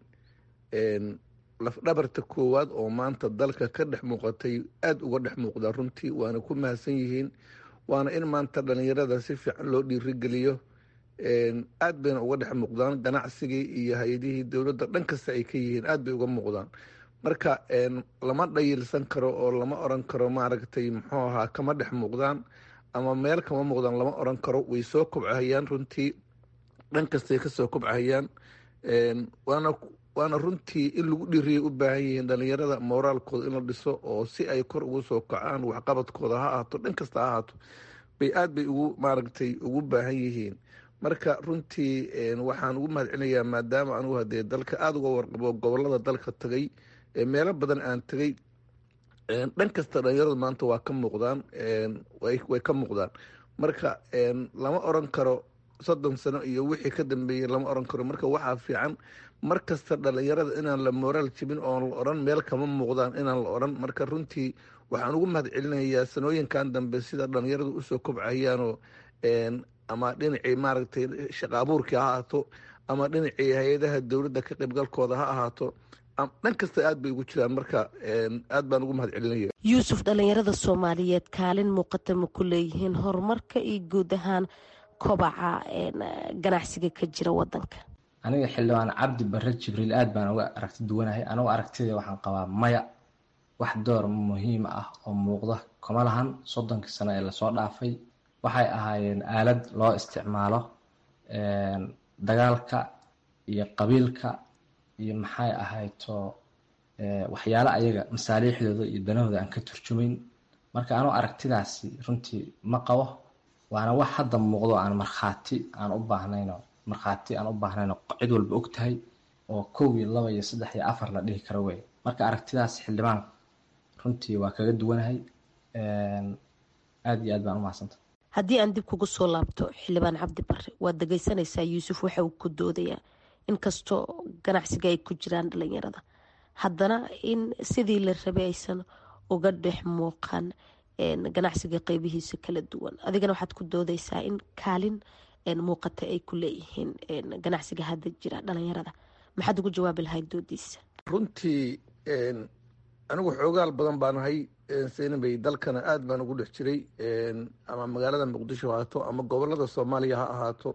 lafdhabarta koowaad oo maanta dalka ka dhex muuqatay aada uga dhex muuqda runtii waana ku mahadsan yihiin waana in maanta dhalinyarada si fiican loo dhiirigeliyo aad bayna uga dhex muuqdaan ganacsigii iyo hay-adihii dowladda dhan kasta ay ka yihiin aad bay uga muuqdaan marka lama dhayilsan karo oo lama oran karo maaragtay muxuu ahaa kama dhex muuqdaan ama meel kama muuqdaan lama oran karo way soo kobcahayaan runtii dhan kastay kasoo kobcahayaan waana waana runtii in lagu dhiiriyay u baahan yihiin dhalinyarada moraalkooda in la dhiso oo si ay kor ugu soo kacaan waxqabadkooda ha ahaato dhan kasta ha ahaato bay aad bay ugu maaragtay ugu baahan yihiin marka runtii waxaan ugu mahad celinayaa maadaama anugu hadee dalka aada uga warqabo gobolada dalka tagay meelo badan aan tegay dhan kasta dhalinyaradu maanta waa ka muuqdaan way ka muuqdaan marka lama oran karo soddon sano iyo wixii ka dambeeyey lama oran karo marka waxaa fiican mar kasta dhalinyarada inaan la moraal jibin oon la oran meel kama muuqdaan inaan la oran marka runtii waxaan ugu mahad celinayaa sanooyinkan dambe sida dhalinyaradu usoo kobcayaanoo ama dhinacii maaragtay shaqa abuurkii ha ahaato ama dhinacii hay-adaha dowladda ka qaybgalkooda ha ahaato dhan kasta aad bay ugu jiraan marka aad baan ugu mahad celinaya yuusuf dhallinyarada soomaaliyeed kaalin muuqata ma ku leeyihiin horumarka iyo guud ahaan kobaca ganacsiga ka jira wadanka aniga xildhibaan cabdi barre jibriil aad baan uga aragti duwanahay anigu aragtida waxaan qabaa maya wax door muhiim ah oo muuqda kuma lahan soddonkii sano ee lasoo dhaafay waxay ahaayeen aalad loo isticmaalo dagaalka iyo qabiilka iyo maxay ahayto waxyaale ayaga masaaliixdooda iyo danahooda aan ka turjumayn marka anuu aragtidaasi runtii ma qabo waana wax hadda muuqdo aan markhaati aan u baahnayno markhaati aan u baahnayno cid walba og tahay oo kow iyo laba iyo saddex iyo afar la dhihi karo wey marka aragtidaas xildhibaan runtii waa kaga duwanahay aada iyo aad baan u mahadsanta haddii aan dib kugu soo laabto xildhibaan cabdi bare waad dhegeysanaysaa yuusuf waxa uu ku doodayaa inkastoo ganacsiga ay ku jiraan dhalinyarada haddana in sidii la rabay aysan uga dhex muuqan ganacsiga qeybihiisa kala duwan adigana waxaad ku doodeysaa in kaalin muuqata ay ku leeyihiin ganacsiga hadda jira dhalinyarada maxaad ugu jawaabi lahayd doodiisa runtii anigu xoogaal badan baan ahay seenabay dalkana aada baan ugu dhex jiray ama magaalada muqdisho ha ahaato ama gobolada soomaaliya ha ahaato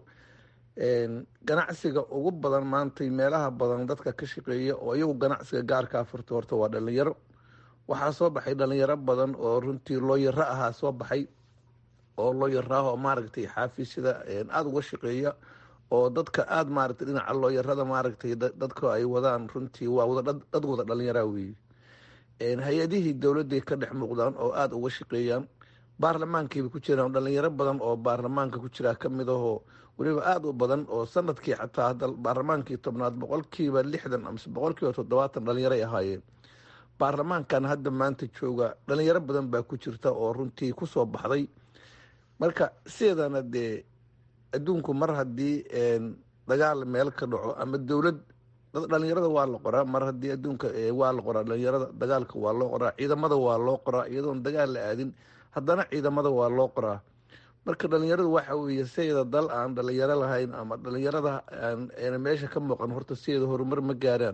ganacsiga ugu badan maantay meelaha badan dadka ka shaqeeya oo iyagu ganacsiga gaarkaa furta horta waa dhalinyaro waxaa soo baxay dhalinyaro badan oo runtii looyaro ahaa soo baxay oo looyaraah oo maaragtay xaafiisyada aada uga shaqeeya oo dadka aada maaragtay dhinaca looyarada maaragtay dadka ay wadaan runtii waa wada dad wada dhalinyaraa weeye hay-adihii dowladday ka dhex muuqdaan oo aada uga shaqeeyaan baarlamaankiiba ku jiraan dhalinyaro badan oo baarlamaanka ku jiraa ka mid ahoo weliba aada u badan oo sanadkii xataa hadda baarlamaankii tobnaad boqolkiiba lixdan amase boqolkiiba toddobaatan dhalinyaray ahaayeen baarlamaankan hadda maanta jooga dhalinyaro badan baa ku jirta oo runtii kusoo baxday marka sideedana dee adduunku mar haddii dagaal meel ka dhaco ama dowlad dhalinyarada waa la qoraa mar haddii adduunka waa la qoraa dhalinyarada dagaalka waa loo qoraa ciidamada waa loo qoraa iyadoon dagaal la aadin haddana ciidamada waa loo qoraa marka dhalinyaradu waxa weeye sideeda dal aan dhalinyaro lahayn ama dhalinyarada aan meesha ka muuqan horta sideeda horumar ma gaaraan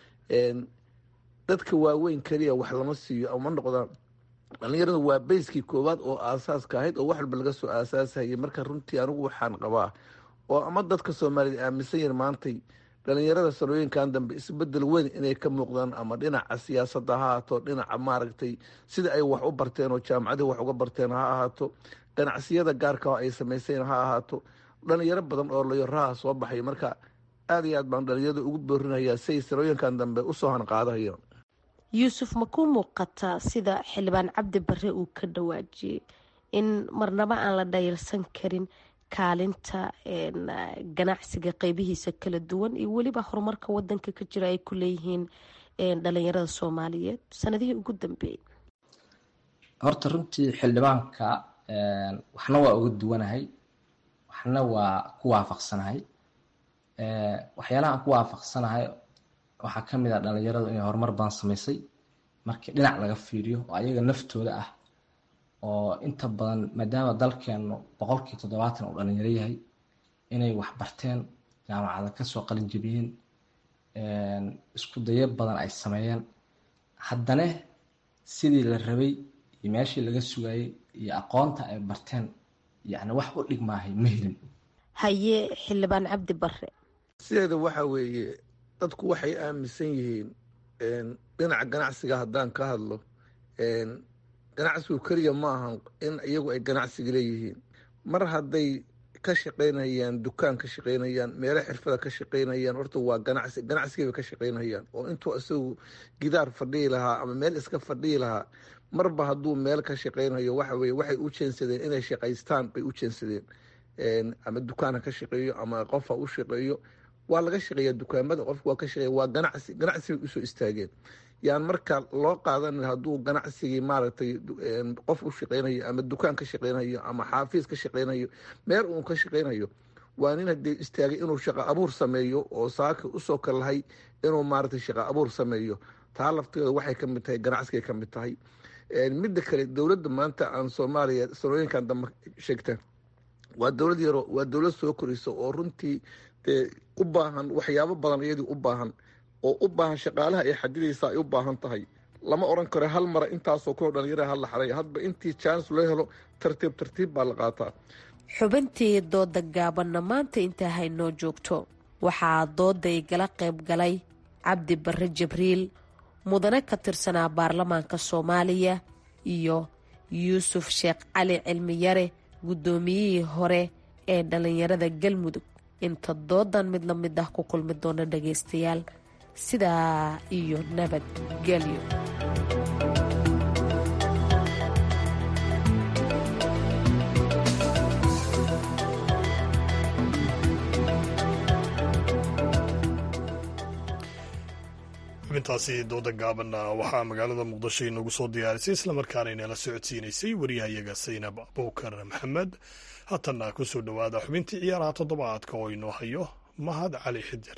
dadka waaweyn keliya wax lama siiyo ama noqdaan dhalinyaradu waa bayskii koowaad oo aasaaska ahayd oo wax walba laga soo aasaasayay marka runtii anigu waxaan qabaa oo ama dadka soomaaliyed aaminsan yar maantay dhalinyarada sanooyinkan dambe isbedel weyn inay ka muuqdaan ama dhinaca siyaasadda ha ahaato dhinaca maaragtay sida ay wax u barteen oo jaamacadii wax uga barteen ha ahaato ganacsiyada gaarka oo ay samayseen ha ahaato dhalinyaro badan oo layoraha soo baxay marka aada iyo aad baan dhalinyarada ugu boorinayaa siay sanooyinkan dambe usoo hanqaadahayaan yuusuf ma ku muuqataa sida xildhibaan cabdi bare uu ka dhawaajiyey in marnaba aan la dhayalsan karin kaalinta ganacsiga qeybihiisa kala duwan iyo weliba horumarka wadanka ka jira ay ku leeyihiin dhalinyarada soomaaliyeed sanadihii ugu dambeeyey horta runtii xildhibaanka waxna waa uga duwanahay waxna waa ku waafaqsanahay waxyaalaha aan ku waafaqsanahay waxaa ka mid ah dhalinyaradu inay horumar badan samaysay markii dhinac laga fiiriyo oo ayaga naftooda ah oo inta badan maadaama dalkeenu boqolkii toddobaatan uu dhalinyaro yahay inay wax barteen jaamacada kasoo qalin jebiyeen isku dayo badan ay sameeyeen haddana sidii la rabay iyo meeshii laga sugayay iyo aqoonta ay barteen yacni wax u dhigmaahay ma helin haye xildhibaan cabdi bare sideeda waxa weeye dadku waxay aaminsan yihiin dhinaca ganacsiga haddaan ka hadlo ganacsigu keliya ma ahan in iyagu ay ganacsiga leeyihiin mar hadday ka shaqaynayaan dukaan ka shaqaynayaan meelo xirfada ka shaqaynayaan horta waa ganacsi ganacsigay ka shaqaynayaan oo intuu isagu gidaar fadhihi lahaa ama meel iska fadhihi lahaa marba hadduu meel ka shaqaynayo waxa weye waxay u jeensadeen inay shaqaystaan bay u jeensadeen ama dukaan ha ka shaqeeyo ama qof ha u shaqeeyo waa laga shaqeeya dukaamada qofka waa ka shaqeeya waa ganacsi ganacsi bay usoo istaageen yaan marka loo qaadan hadduu ganacsigii maaragtay qof u shaqeynayo ama dukaan ka shaqeynayo ama xaafiis ka shaqeynayo meel uun ka shaqeynayo waa nin hadee istaagay inuu shaqo abuur sameeyo oo saaka usoo kalahay inuu maaragtay shaqo abuur sameeyo taa lafteeda waxay kamid tahay ganacsigay kamid tahay midda kale dowladda maanta aan soomaaliya sanooyinkan dambe sheegta waa dowlad yaro waa dowlad soo koraysa oo runtii dee u baahan waxyaabo badan iyadii u baahan oo u baahan shaqaalaha ay xadidaysa ay u baahan tahay lama oran karo hal mara intaasoo kuwa dhalinyaraha hala xaray hadba intii jaanis loo helo tartiib tartiib baa la qaataa xubintii dooda gaabanna maanta intaa haynoo joogto waxaa dooda igala qayb galay cabdi bare jibriil mudane ka tirsanaa baarlamaanka soomaaliya iyo yuusuf sheekh cali cilmiyare guddoomiyihii hore ee dhallinyarada galmudug inta doodan mid la mid ah ku kulmi doona dhagaystayaal sidaa iyo nabadgelyo xubintaasi dooda gaabanna waxaa magaalada muqdisho inagu soo diyaarisay islamarkaana inala socodsiinaysay waryahayaga saynab abubakar maxamed haatanna ku soo dhowaada xubintii ciyaaraha toddobaadka oo inoo hayo mahad cali xidir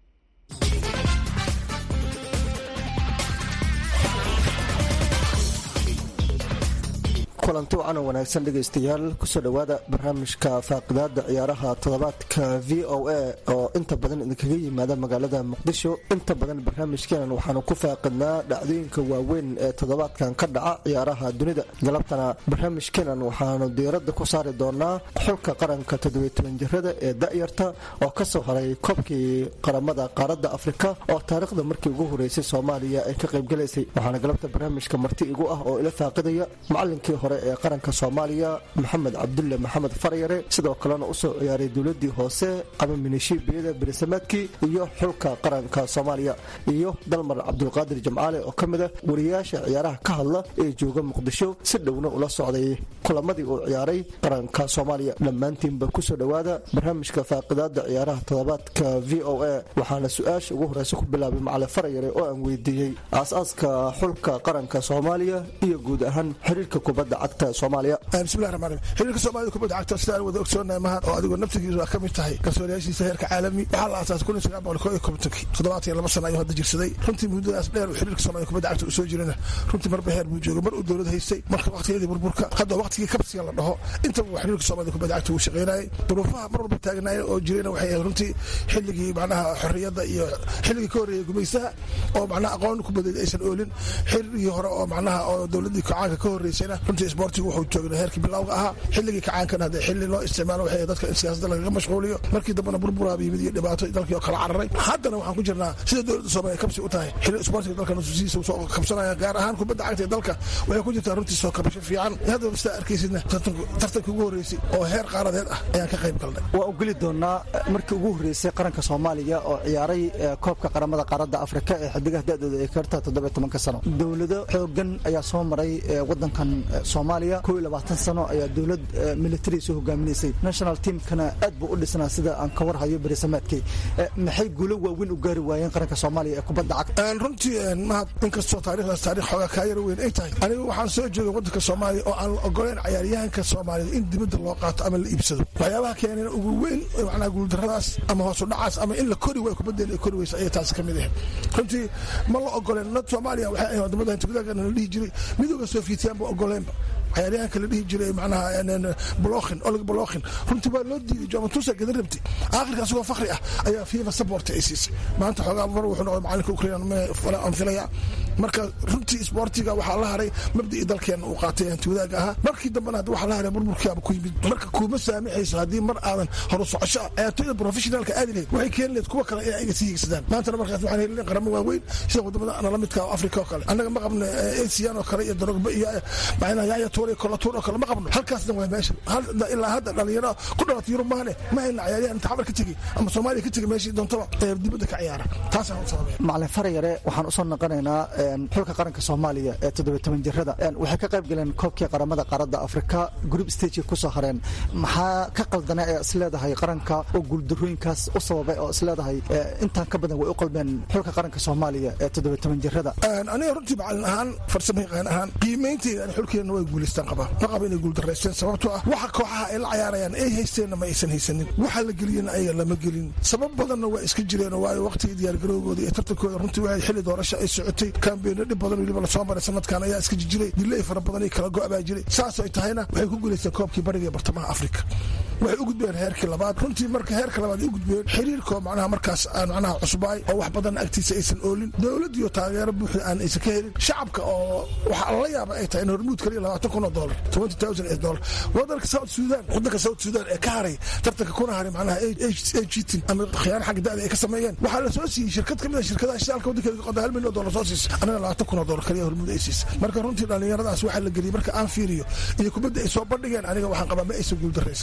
kulanti wacan oo wanaagsan dhegaystayaal kusoo dhowaada barnaamijka faaqidaada ciyaaraha toddobaadka v o a oo inta badan idinkaga yimaada magaalada muqdisho inta badan barnaamijkeenan waxaanu ku faaqidnaa dhacdooyinka waaweyn ee toddobaadkan ka dhaca ciyaaraha dunida galabtana barnaamijkeenan waxaanu diiradda ku saari doonaa xulka qaranka toddobaytoban jirada ee da'yarta oo kasoo haray koobkii qaramada qaaradda afrika oo taariikhda markii ugu horeysay soomaaliya ay ka qaybgalaysay waxaana galabta barnaamijka marti igu ah oo ila faaqidaya macalinkii hore ee qaranka soomaaliya maxamed cabdulle maxamed faryare sidoo kalena usoo ciyaaray dowladii hoose ama minishiibiyada berisamaadkii iyo xulka qaranka soomaaliya iyo dalmar cabdulqaadir jamcaale oo ka mid ah wariyaasha ciyaaraha ka hadla ee jooga muqdisho si dhowna ula socday kulamadii uu ciyaaray qaranka soomaaliya dhammaantiinba kusoo dhowaada barnaamijka faaqidaada ciyaaraha toddobaadka v o a waxaana su-aasha ugu horeysa ku bilaabay macali faryare oo aan weydiiyey aas-aaska xulka qaranka soomaaliya iyo guud ahaan xiriirka kubadda bismillahi ramaan rahiim xiriirka soomaalida kubadda cagta sida aan wada ogsoonahay mahad oo adigoo naftigiisu ka mid tahay kalsooniyaashiisa heerka caalami waxaa la aasaasay kun iyo sagaal boqol koo iyo kontonkii toddobaatan iyo laba sana ayuu hadda jirsaday runtii muddadaas dheer uu xiriirka soomaalida kubadda cagta uu soo jirana runtii marba heer buu joogay mar uu dowlad haystay marka waqtiyadii burburka hadda waqtigii kabsiga la dhaho intaba uu xiriirka soomaalida kubadda cagta uu shaqaynayay duruufaha mar walba taagnaaya oo jirayna waxay ahayd runtii xilligii macnaha xorriyadda iyo xilligii ka horreeyay gumaystaha oo macnaha aqoon kubadeed aysan oolin xilligii hore oo macnaha oo dowladdii kacaanka ka horreysayna runtii isboortigu wuxuu joogna heerkii bilowga ahaa xilligii kacaankana hadee xilli loo isticmaalo waxay dadka in siyaasadda lagaga mashquuliyo markii dambena burburaaba yimid iyo dhibaato dalkii oo kala cararay haddana waxaan ku jirnaa sida dowladda soomaaliya kabsi u tahay xilli isboortiga dalka nusuusihiisa uu soo kabsanaya gaar ahaan kubadda cagta ee dalka waxay ku jirtaa runtii soo kabasho fiican haddaba sidaa arkaysidna tartankii ugu horreysay oo heer qaaradeed ah ayaan ka qayb galnay waa u geli doonaa markii ugu horreysay qaranka soomaaliya oo ciyaaray koobka qaramada qaaradda afrika ee xidigaha da-dooda ay karta toddobiyo tobanka sano dowlado xoogan ayaa soo maray wadankan soomaaliya koo iyo labaatan sano ayaa dowlad militari soo hogaaminaysay national teamkana aad buu u dhisnaa sida aan ka warhayo berisamaadkii maxay guulo waaweyn u gaari waayeen qaranka soomaaliya ee kubadda cagta runtii mahad inkastoo taarikhdaas taarikh xoogaa kaa yar weyn ay tahay anigu waxaan soo joogay waddanka soomaaliya oo aan la ogoleyn cayaaryahanka soomaaliyed in dibadda loo qaato ama la iibsado waxyaabaha keeneen ugu weyn macnaha guuldarradaas ama hoosu dhacaas ama in la kori waayo kubaddeena ay kori weysa ayay taasi ka mid ahayd runtii ma la ogoleen nad soomaaliya waxay ahayd wadamada hintigudagana la dhihi jiray midooda sofiitiyan ba ogoleenba cayaaryahanka la dhihi jiray macnaha blokhin olig blokhin runtii waa loo diiday jomatusa gadan rabti aakhirka asagoo fakri ah ayaa fifa support ay siisay maanta xoogaa mar wuxuu noqday macalinka ukraine aan filaya marka runtii isboortiga waxaa la haray mabdii dalkeena uu qaatay hanti wadaaga ahaa markii dambena hadda waxaa la haray burburkiaba ku yimid marka kuuma saamixayso haddii mar aadan horu socosho ah ciyaartooyda professionalka aadi lahayd waxay keeni lahayd kuwa kale inay iga sii higsadaan maantana markaas waxaan helin qaramo waaweyn sida wadamada nala midka afrika oo kale annaga ma qabno asian oo kale iyo darogba iyo macnaha yaaya tuur iyo kolatuur oo kale ma qabno halkaasna waa meesha ilaa hadda dhalinyaro ku dhalatay yurub maane ma hayna cayaaryahan inta xabar ka tegey ama soomaaliya ka tegey meeshii doontaba ee dibadda ka ciyaara taasaan u sababaya macalin faryare waxaan usoo noqonaynaa xulka qaranka soomaaliya ee toddobiy toban jirada waxay ka qayb galeen koobkii qaramada qaaradda afrika group stagey kusoo hareen maxaa ka qaldana ee isleedahay qaranka oo guuldarooyinkaas u sababay oo isleedahay intaan ka badan way u qalbeen xulka qaranka soomaaliya ee toddobiy toban jirada aniga runtii macalin ahaan farsamo yaqaan ahaan qiimaynteeda ani xulkeenna way guulaystaan qabaa ma qaba inay guuldaraysteen sababtoo ah waxa kooxaha ay la cayaarayaan ay haysteenna ma aysan haysanin waxa la geliyena ayaga lama gelin sabab badanna waa iska jireen waayo waqtigii diyaargarowgooda iyo tartankooda runtii waxay xilli doorasho ay socotay kambeeno dhib badan weliba lasoo maray sanadkan ayaa iska jijiray dilay fara badan iyo kala go-baa jiray saasoo ay tahayna waxay ku guulaysteen koobkii bariga ee bartamaha afrika waxay u gudbeen heerkii labaad runtii marka heerka labaad ay u gudbeen xiriirkoo macnaha markaas aan macnaha cusbaay oo wax badan agtiisa aysan oolin dowladiyo taageero buuxda aan aysan ka helin shacabka oo waxa la yaaba ay tahay in hormuud kaliya labaatan kun oo doolar twenty thousand ee doolar wadanka south sudan wadanka south sudan ee ka haray tartanka kuna haray macnaha cheating ama khiyaano xagga da'da ay ka sameeyeen waxaa la soo siiyey shirkad ka mid a shirkadaha shidaalka wadankeeda ka qoda hal milyan oo doolar soo siisa anaga labaatan kun oo doolar kaliya hormuud ay siisa marka runtii dhallinyaradaas waxaa la geliyey marka aan fiiriyo iyo kubadda ay soo bandhigeen aniga waxaan qabaa ma aysan guuldaraysan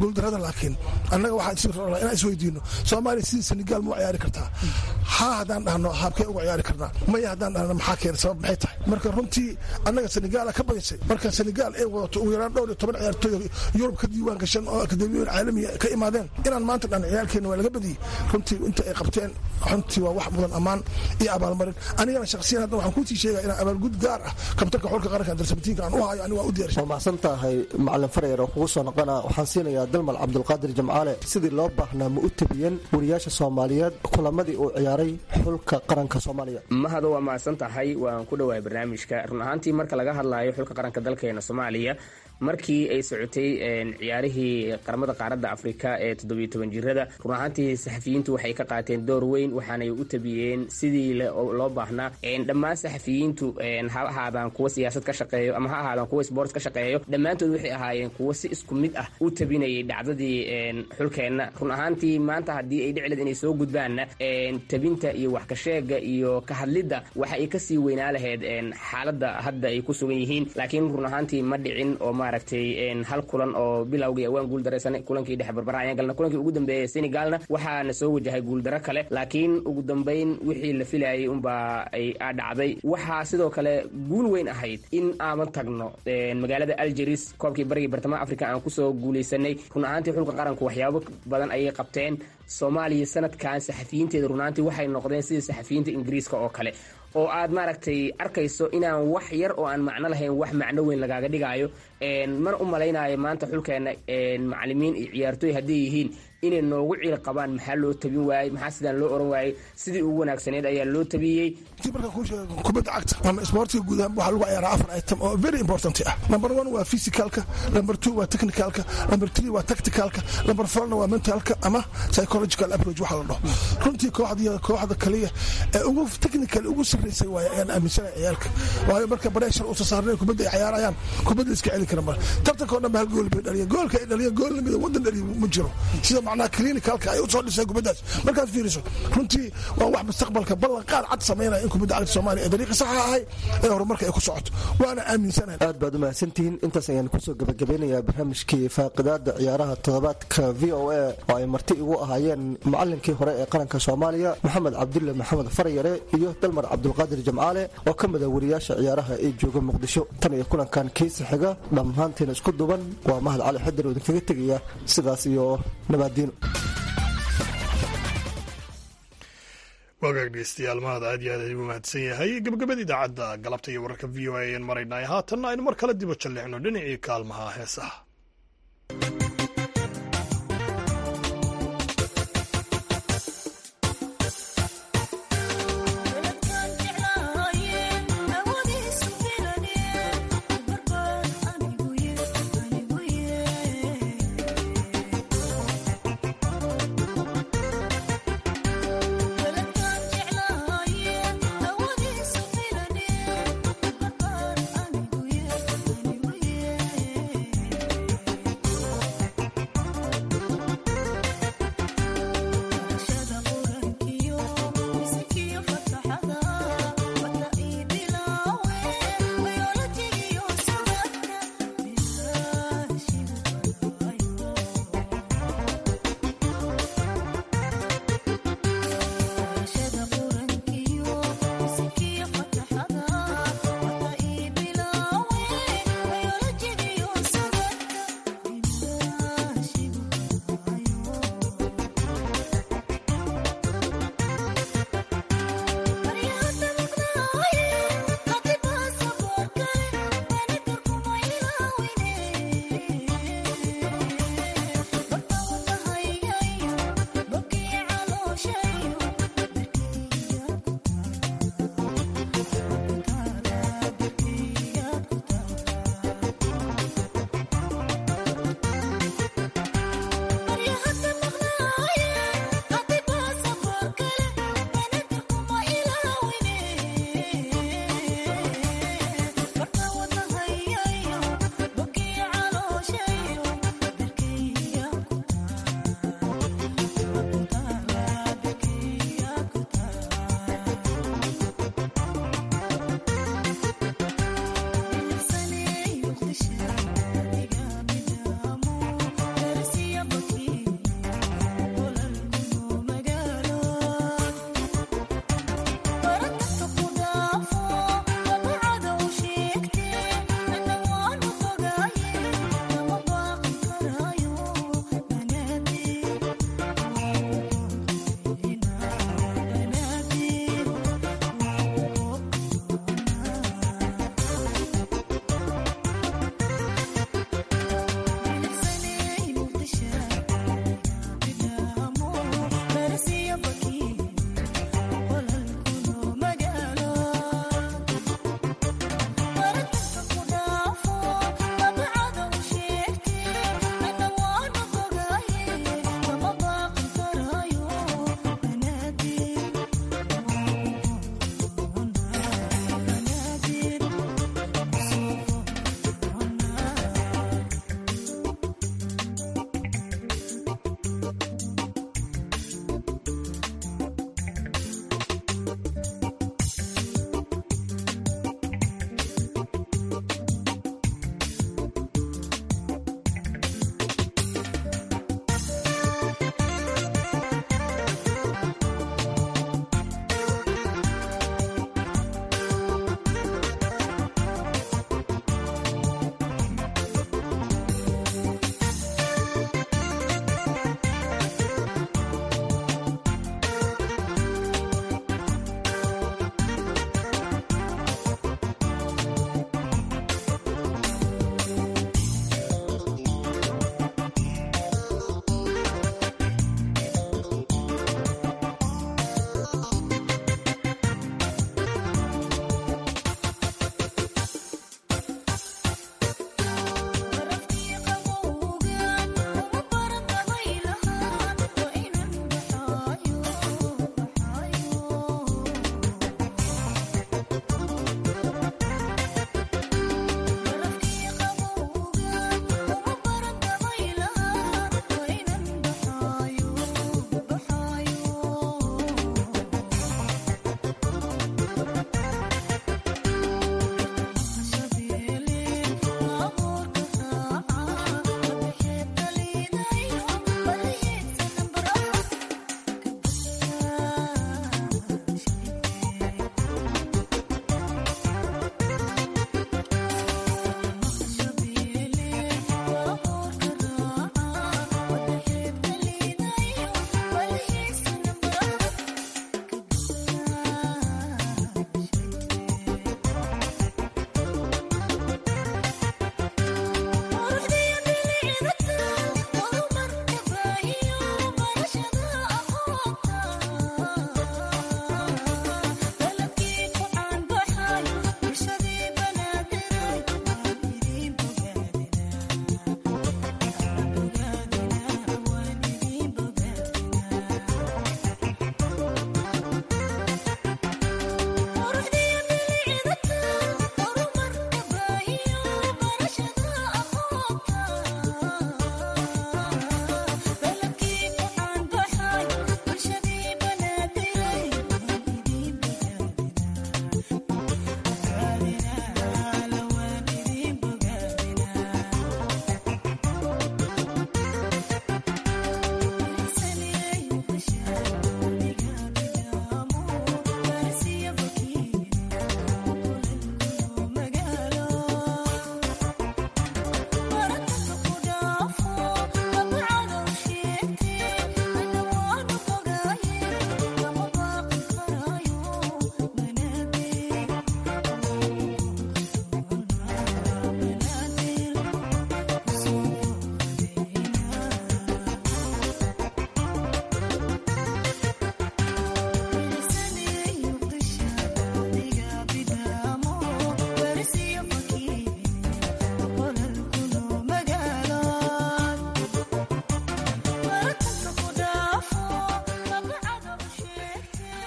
guuldarada laakiin annaga waxaan inaan isweydiino soomaaliya sidii senegaal ma u ciyaari kartaa haa haddaan dhahno habkee uga ciyaari karnaa maya haddaan dhahno maxaa keena sabab maxay tahay marka runtii annaga senegaala ka badisay marka senegaal ay wadato ugu yaraan dhowr iyo toban ciyaartooy yurub ka diiwaan gashan oo akademiyoon caalamiya ka imaadeen inaan maanta dhan ciyaalkeena waa laga badiyey runtii inta ay qabteen runtii waa wax mudan ammaan iyo abaalmarin anigana shakhsiyan hadda waxaan kuusii sheegaya inaan abaalgud gaar ah kabtanka xulka qaranka darsamatiinka aan u hayo aniga waa u diyaarshay waa mahadsan tahay macalin farayar oo kugu soo noqona waxaan siinayaa dalmal cabdulqaadir jamcaale sidii loo baahnaa ma u tabiyeen wariyaasha soomaaliyeed kulamadii uu ciyaaray xulka qaranka soomaaliya mahado waa mahadsan tahay waan ku dhowahay barnaamijka run ahaantii marka laga hadlaayo xulka qaranka dalkeena soomaaliya markii ay socotay ciyaarihii qaramada qaaradda afrika ee toddobiyo toban jirada run ahaantii saxafiyiintu waxay ka qaateen door weyn waxaanay u tabiyeen sidii loo baahnaa dhammaan saxafiyiintu ha ahaadaan kuwa siyaasad ka shaqeeyo ama ha ahaadaan kuwa sports ka shaqeeyo dhammaantood waxay ahaayeen kuwa si isku mid ah u tabinayay dhacdadii xulkeenna run ahaantii maanta haddii ay dhicleed inay soo gudbaanna tabinta iyo wax kasheega iyo ka hadlidda waxa ay kasii weynaa lahayd xaaladda hadda ay ku sugan yihiin laakiin run ahaantii ma dhicin oo maaragtay hal kulan oo bilowgii awaan guuldaraysanay kulankii dhexe barbara ayaan galna kulankii ugu dambeeyay senegalna waxaana soo wajahay guuldaro kale laakiin ugu dambayn wixii la filayay unbaa ay dhacday waxaa sidoo kale guul weyn ahayd in aaman tagno magaalada algeris koobkii barigii bartamaha africa aan kusoo guulaysanay run ahaantii xulka qaranku waxyaabo badan ayay qabteen soomaaliya sanadkan saxafiyiinteeda run ahaantii waxay noqdeen sidii saxafiyiinta ingiriiska oo kale oo aad maaragtay arkayso inaan wax yar oo aan macno lahayn wax macno weyn lagaaga dhigaayo mana u malaynayo maanta xulkeena macalimiin iyo ciyaartooy hadday yihiin inay noogu ciil qabaan maxaa loo tabin waayey maxaa sidaan loo oran waayey sidii ugu wanaagsaneed ayaa loo tabiyey kubadda cagta ama isboortiga guud ahaan waxaa lagu ciyaaraa afar item oo very important ah number one waa physicalka number two waa technicalka number three waa tacticalka number fourna waa mentalka ama psychological approach waxa la dhaho runtii kooxda kooxda kaliya ee ugu technical ugu sarreysay waaye ayaan aaminsanay ciyaalka waayo marka pressure uusa saarnay kubadda ay ciyaarayaan kubadda iska celi kara male tartanka oo dhan ba hal gool bay dhaliyeen goolka ay dhaliyeen gool lamida waddan dhaliyo ma jiro sida macnaha clinicalka ay u soo dhisay kubaddaas markaad fiiriso runtii waa wax mustaqbalka ballan qaad cad samaynaya in kubadda cagta soomaaliya ee dariiqa saxa ahay ee horumarka ay ku socoto waana aaminsanahay aad baad u mahadsantihiin intaas ayaan kusoo gabagabeynayaa barnaamijkii faaqidaada ciyaaraha toddobaadka v o a oo ay marti igu ahaayeen macalinkii hore ee qaranka soomaaliya maxamed cabdulle maxamed faryare iyo dalmar cabdulqaadir jamcaale oo ka mida wariyaasha ciyaaraha ee jooga muqdisho tan iyo kulankan kiisa xiga dhammaantiina isku duban waa mahad cali xadir oo idinkaga tegaya sidaas iyo nabaadiino wagaag dhegeystayaal mahad aad iyo aad ayuu mahadsan yahay gabagabada idaacadda galabta iyo wararka v o a ayaan maraynay haatanna aynu mar kale dibo jalleecno dhinacii kaalmaha heesaha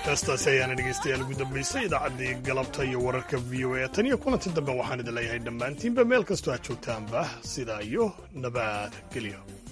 heestaasi ayaana dhegaystayaal ugu dambaysay idaacaddii galabta iyo wararka v o a tan iyo kulanti dambe waxaan idin leeyahay dhammaantiinba meel kastoo aad joogtaanba sidaa iyo nabad gelyo